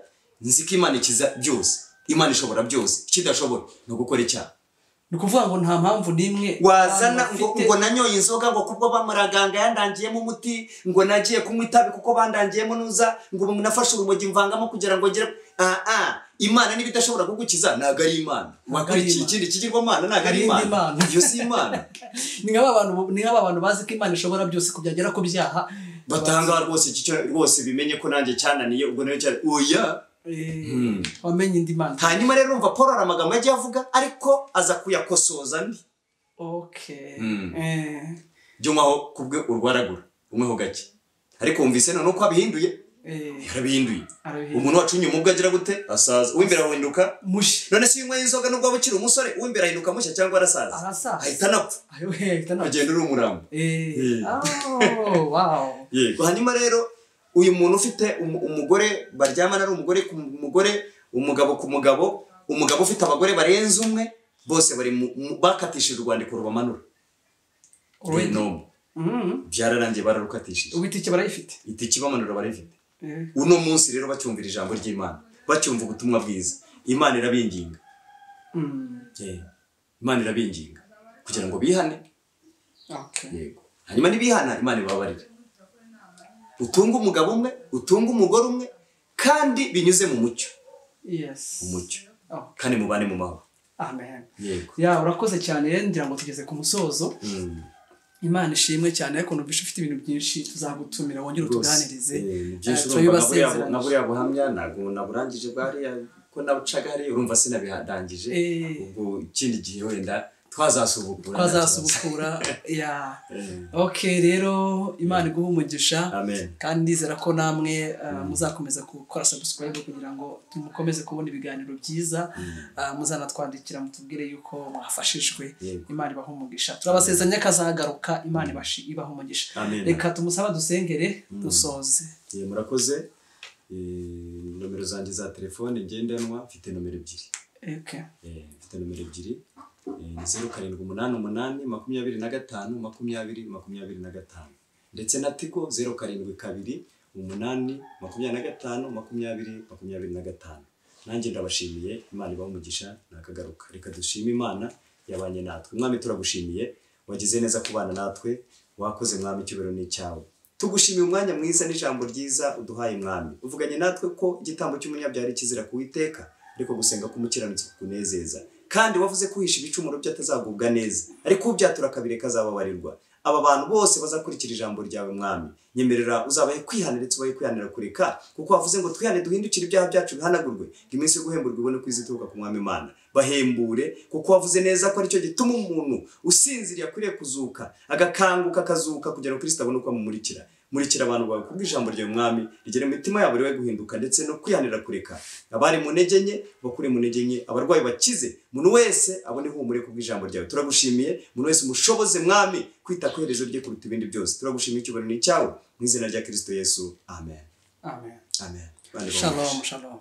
nzi ko imana ikiza byose imana ishobora byose ikidashobora ni ugukora icyaha ni ukuvuga ngo nta mpamvu n'imwe wazana abantu ngo bafite- ngo nanyoye inzoga ngo kubwo bamuraganga yandangiyemo umuti ngo nagiye kunywa itabi kuko bandangiyemo nuza ngo ubu nafashe urumogi mvangamo kugira ngo ngere aa imana niba idashobora kugukiza ntabwo ari imana wakurikiye Imana. ikindi kigirwamana ntabwo ari Ari indi imana Mana. iyo si imana ni nk'aba bantu ni nk'aba bantu bazi ko imana ishobora byose kubyagera ku byaha batanga rwose iki cyo- rwose bimenye ko nanjye cyananiye ubwo nayo cyane oya Eh, Hmm. wamenye indi mana hanyuma rero urumva paul hari amagambo yagiye avuga ariko aza kuyakosoza andi okay Hmm. eh, byo nk'aho kubwe urwaragura umweho gake ariko wumvise none uko abihinduye eh, yarabihinduye arabihe umuntu wacu inyuma ubwo agira gute asaza uw'imbere ahinduka mushi none se iyo unyweye inzoga nubwo waba ukiri umusore uw'imbere ahinduka mushya cyangwa arasaza arasaza ahita anapfa ayo hehita nta agenda uri umurambo eh Eh. oh wow yego hanyuma rero uyu muntu ufite umu- umugore baryamana ari umugore ku mugore umugabo ku mugabo umugabo ufite abagore barenze umwe bose bari mu- mu- bakatishije urwandiko rubamanura Already. Nomu. Mhm. byararangiye bararukatishije ubitike barayifite itiki bamanura barayifite Eh, uno munsi rero bacyumvira ijambo ry'imana bacyumva ubutumwa bwiza imana irabinginga mm, Eh, imana irabinginga kugira ngo bihane okay. yego hanyuma nibihana imana ibabarire utunge umugabo umwe utunge umugore umwe kandi binyuze mu mucyo yes umucyo oh, kandi mubane mu mahoro amen yego ya urakoze cyane ngira ngo tugeze ku musozo Mm. imana ishimwe cyane ariko numvise ufite ibintu byinshi tuzagutumira wongere utuganirize byinshi Eh, urumva tubibasezeranyije. na buriya buhamya ntabwo naburangije bwariya ko nabucaga hariya urumva sinabirangije Eh. ubwo ikindi gihe wenda twazasubukura twazasubukura ya ok rero imana iguhe umugisha amen kandi ndizera ko namwe uh, muzakomeza gukora subscribe kugira ngo mukomeze kubona ibiganiro byiza uh, muzanatwandikira mutubwire yuko mwafashijwe Yego. imana ibaha umugisha turabasezeranya kazagaruka imana ibashi- ibaha umugisha amen reka tumusaba dusengere dusoze Eh, murakoze Eh, nomero zanjye za telefone ngendanwa mfite nomero ebyiri okay. Eh, mfite nomero ebyiri Eh, ni zeru karindwi umunani umunani makumyabiri na gatanu makumyabiri makumyabiri na gatanu ndetse na tigo zeru karindwi kabiri umunani makumyabiri na gatanu makumyabiri makumyabiri na gatanu nanjye ndabashimiye imana ibaha umugisha nakagaruka reka dushime imana yabanye natwe mwami turagushimiye wagize neza kubana natwe wakoze mwami icyubahiro ni icyawe tugushimiye umwanya mwiza n'ijambo ryiza uduhaye mwami uvuganye natwe ko igitambo cy'umunyabyari kizira kuwiteka ariko gusenga k'umukiranutsi kukunezeza kandi wavuze ko uhisha ibicumuro bye atazagubwa neza ariko ubyatura kabiri kazababarirwa aba bantu bose bazakurikira ijambo ryawe mwami nyemerera uzabahe kwihanira ndetse ubahe kwihanira kureka kuko wavuze ngo twihane duhindukire ibyaha byacu bihanagurwe ngo iminsi yo guhemburwa ibone ko izituruka ku mwami imana bahembure kuko wavuze neza ko aricyo gituma umuntu usinziriye akwiriye kuzuka agakanguka akazuka kugira ngo kirisita abone uko amumurikira murikira abantu bawe kubwo ijambo ryawe mwami rigere mu mitima yabo ribe guhinduka ndetse no kwihanira kureka abari mu ntege nke bakure mu ntege nke abarwayi bakize umuntu wese abone ihumure kubwo ijambo ryawe turagushimiye umuntu wese umushoboze mwami kwita ku iherezo rye kuruta ibindi byose turagushimiye icyubahiro ni icyawe mu izina rya kirisito yesu amen amen amen Bandi bawe. shalom shalom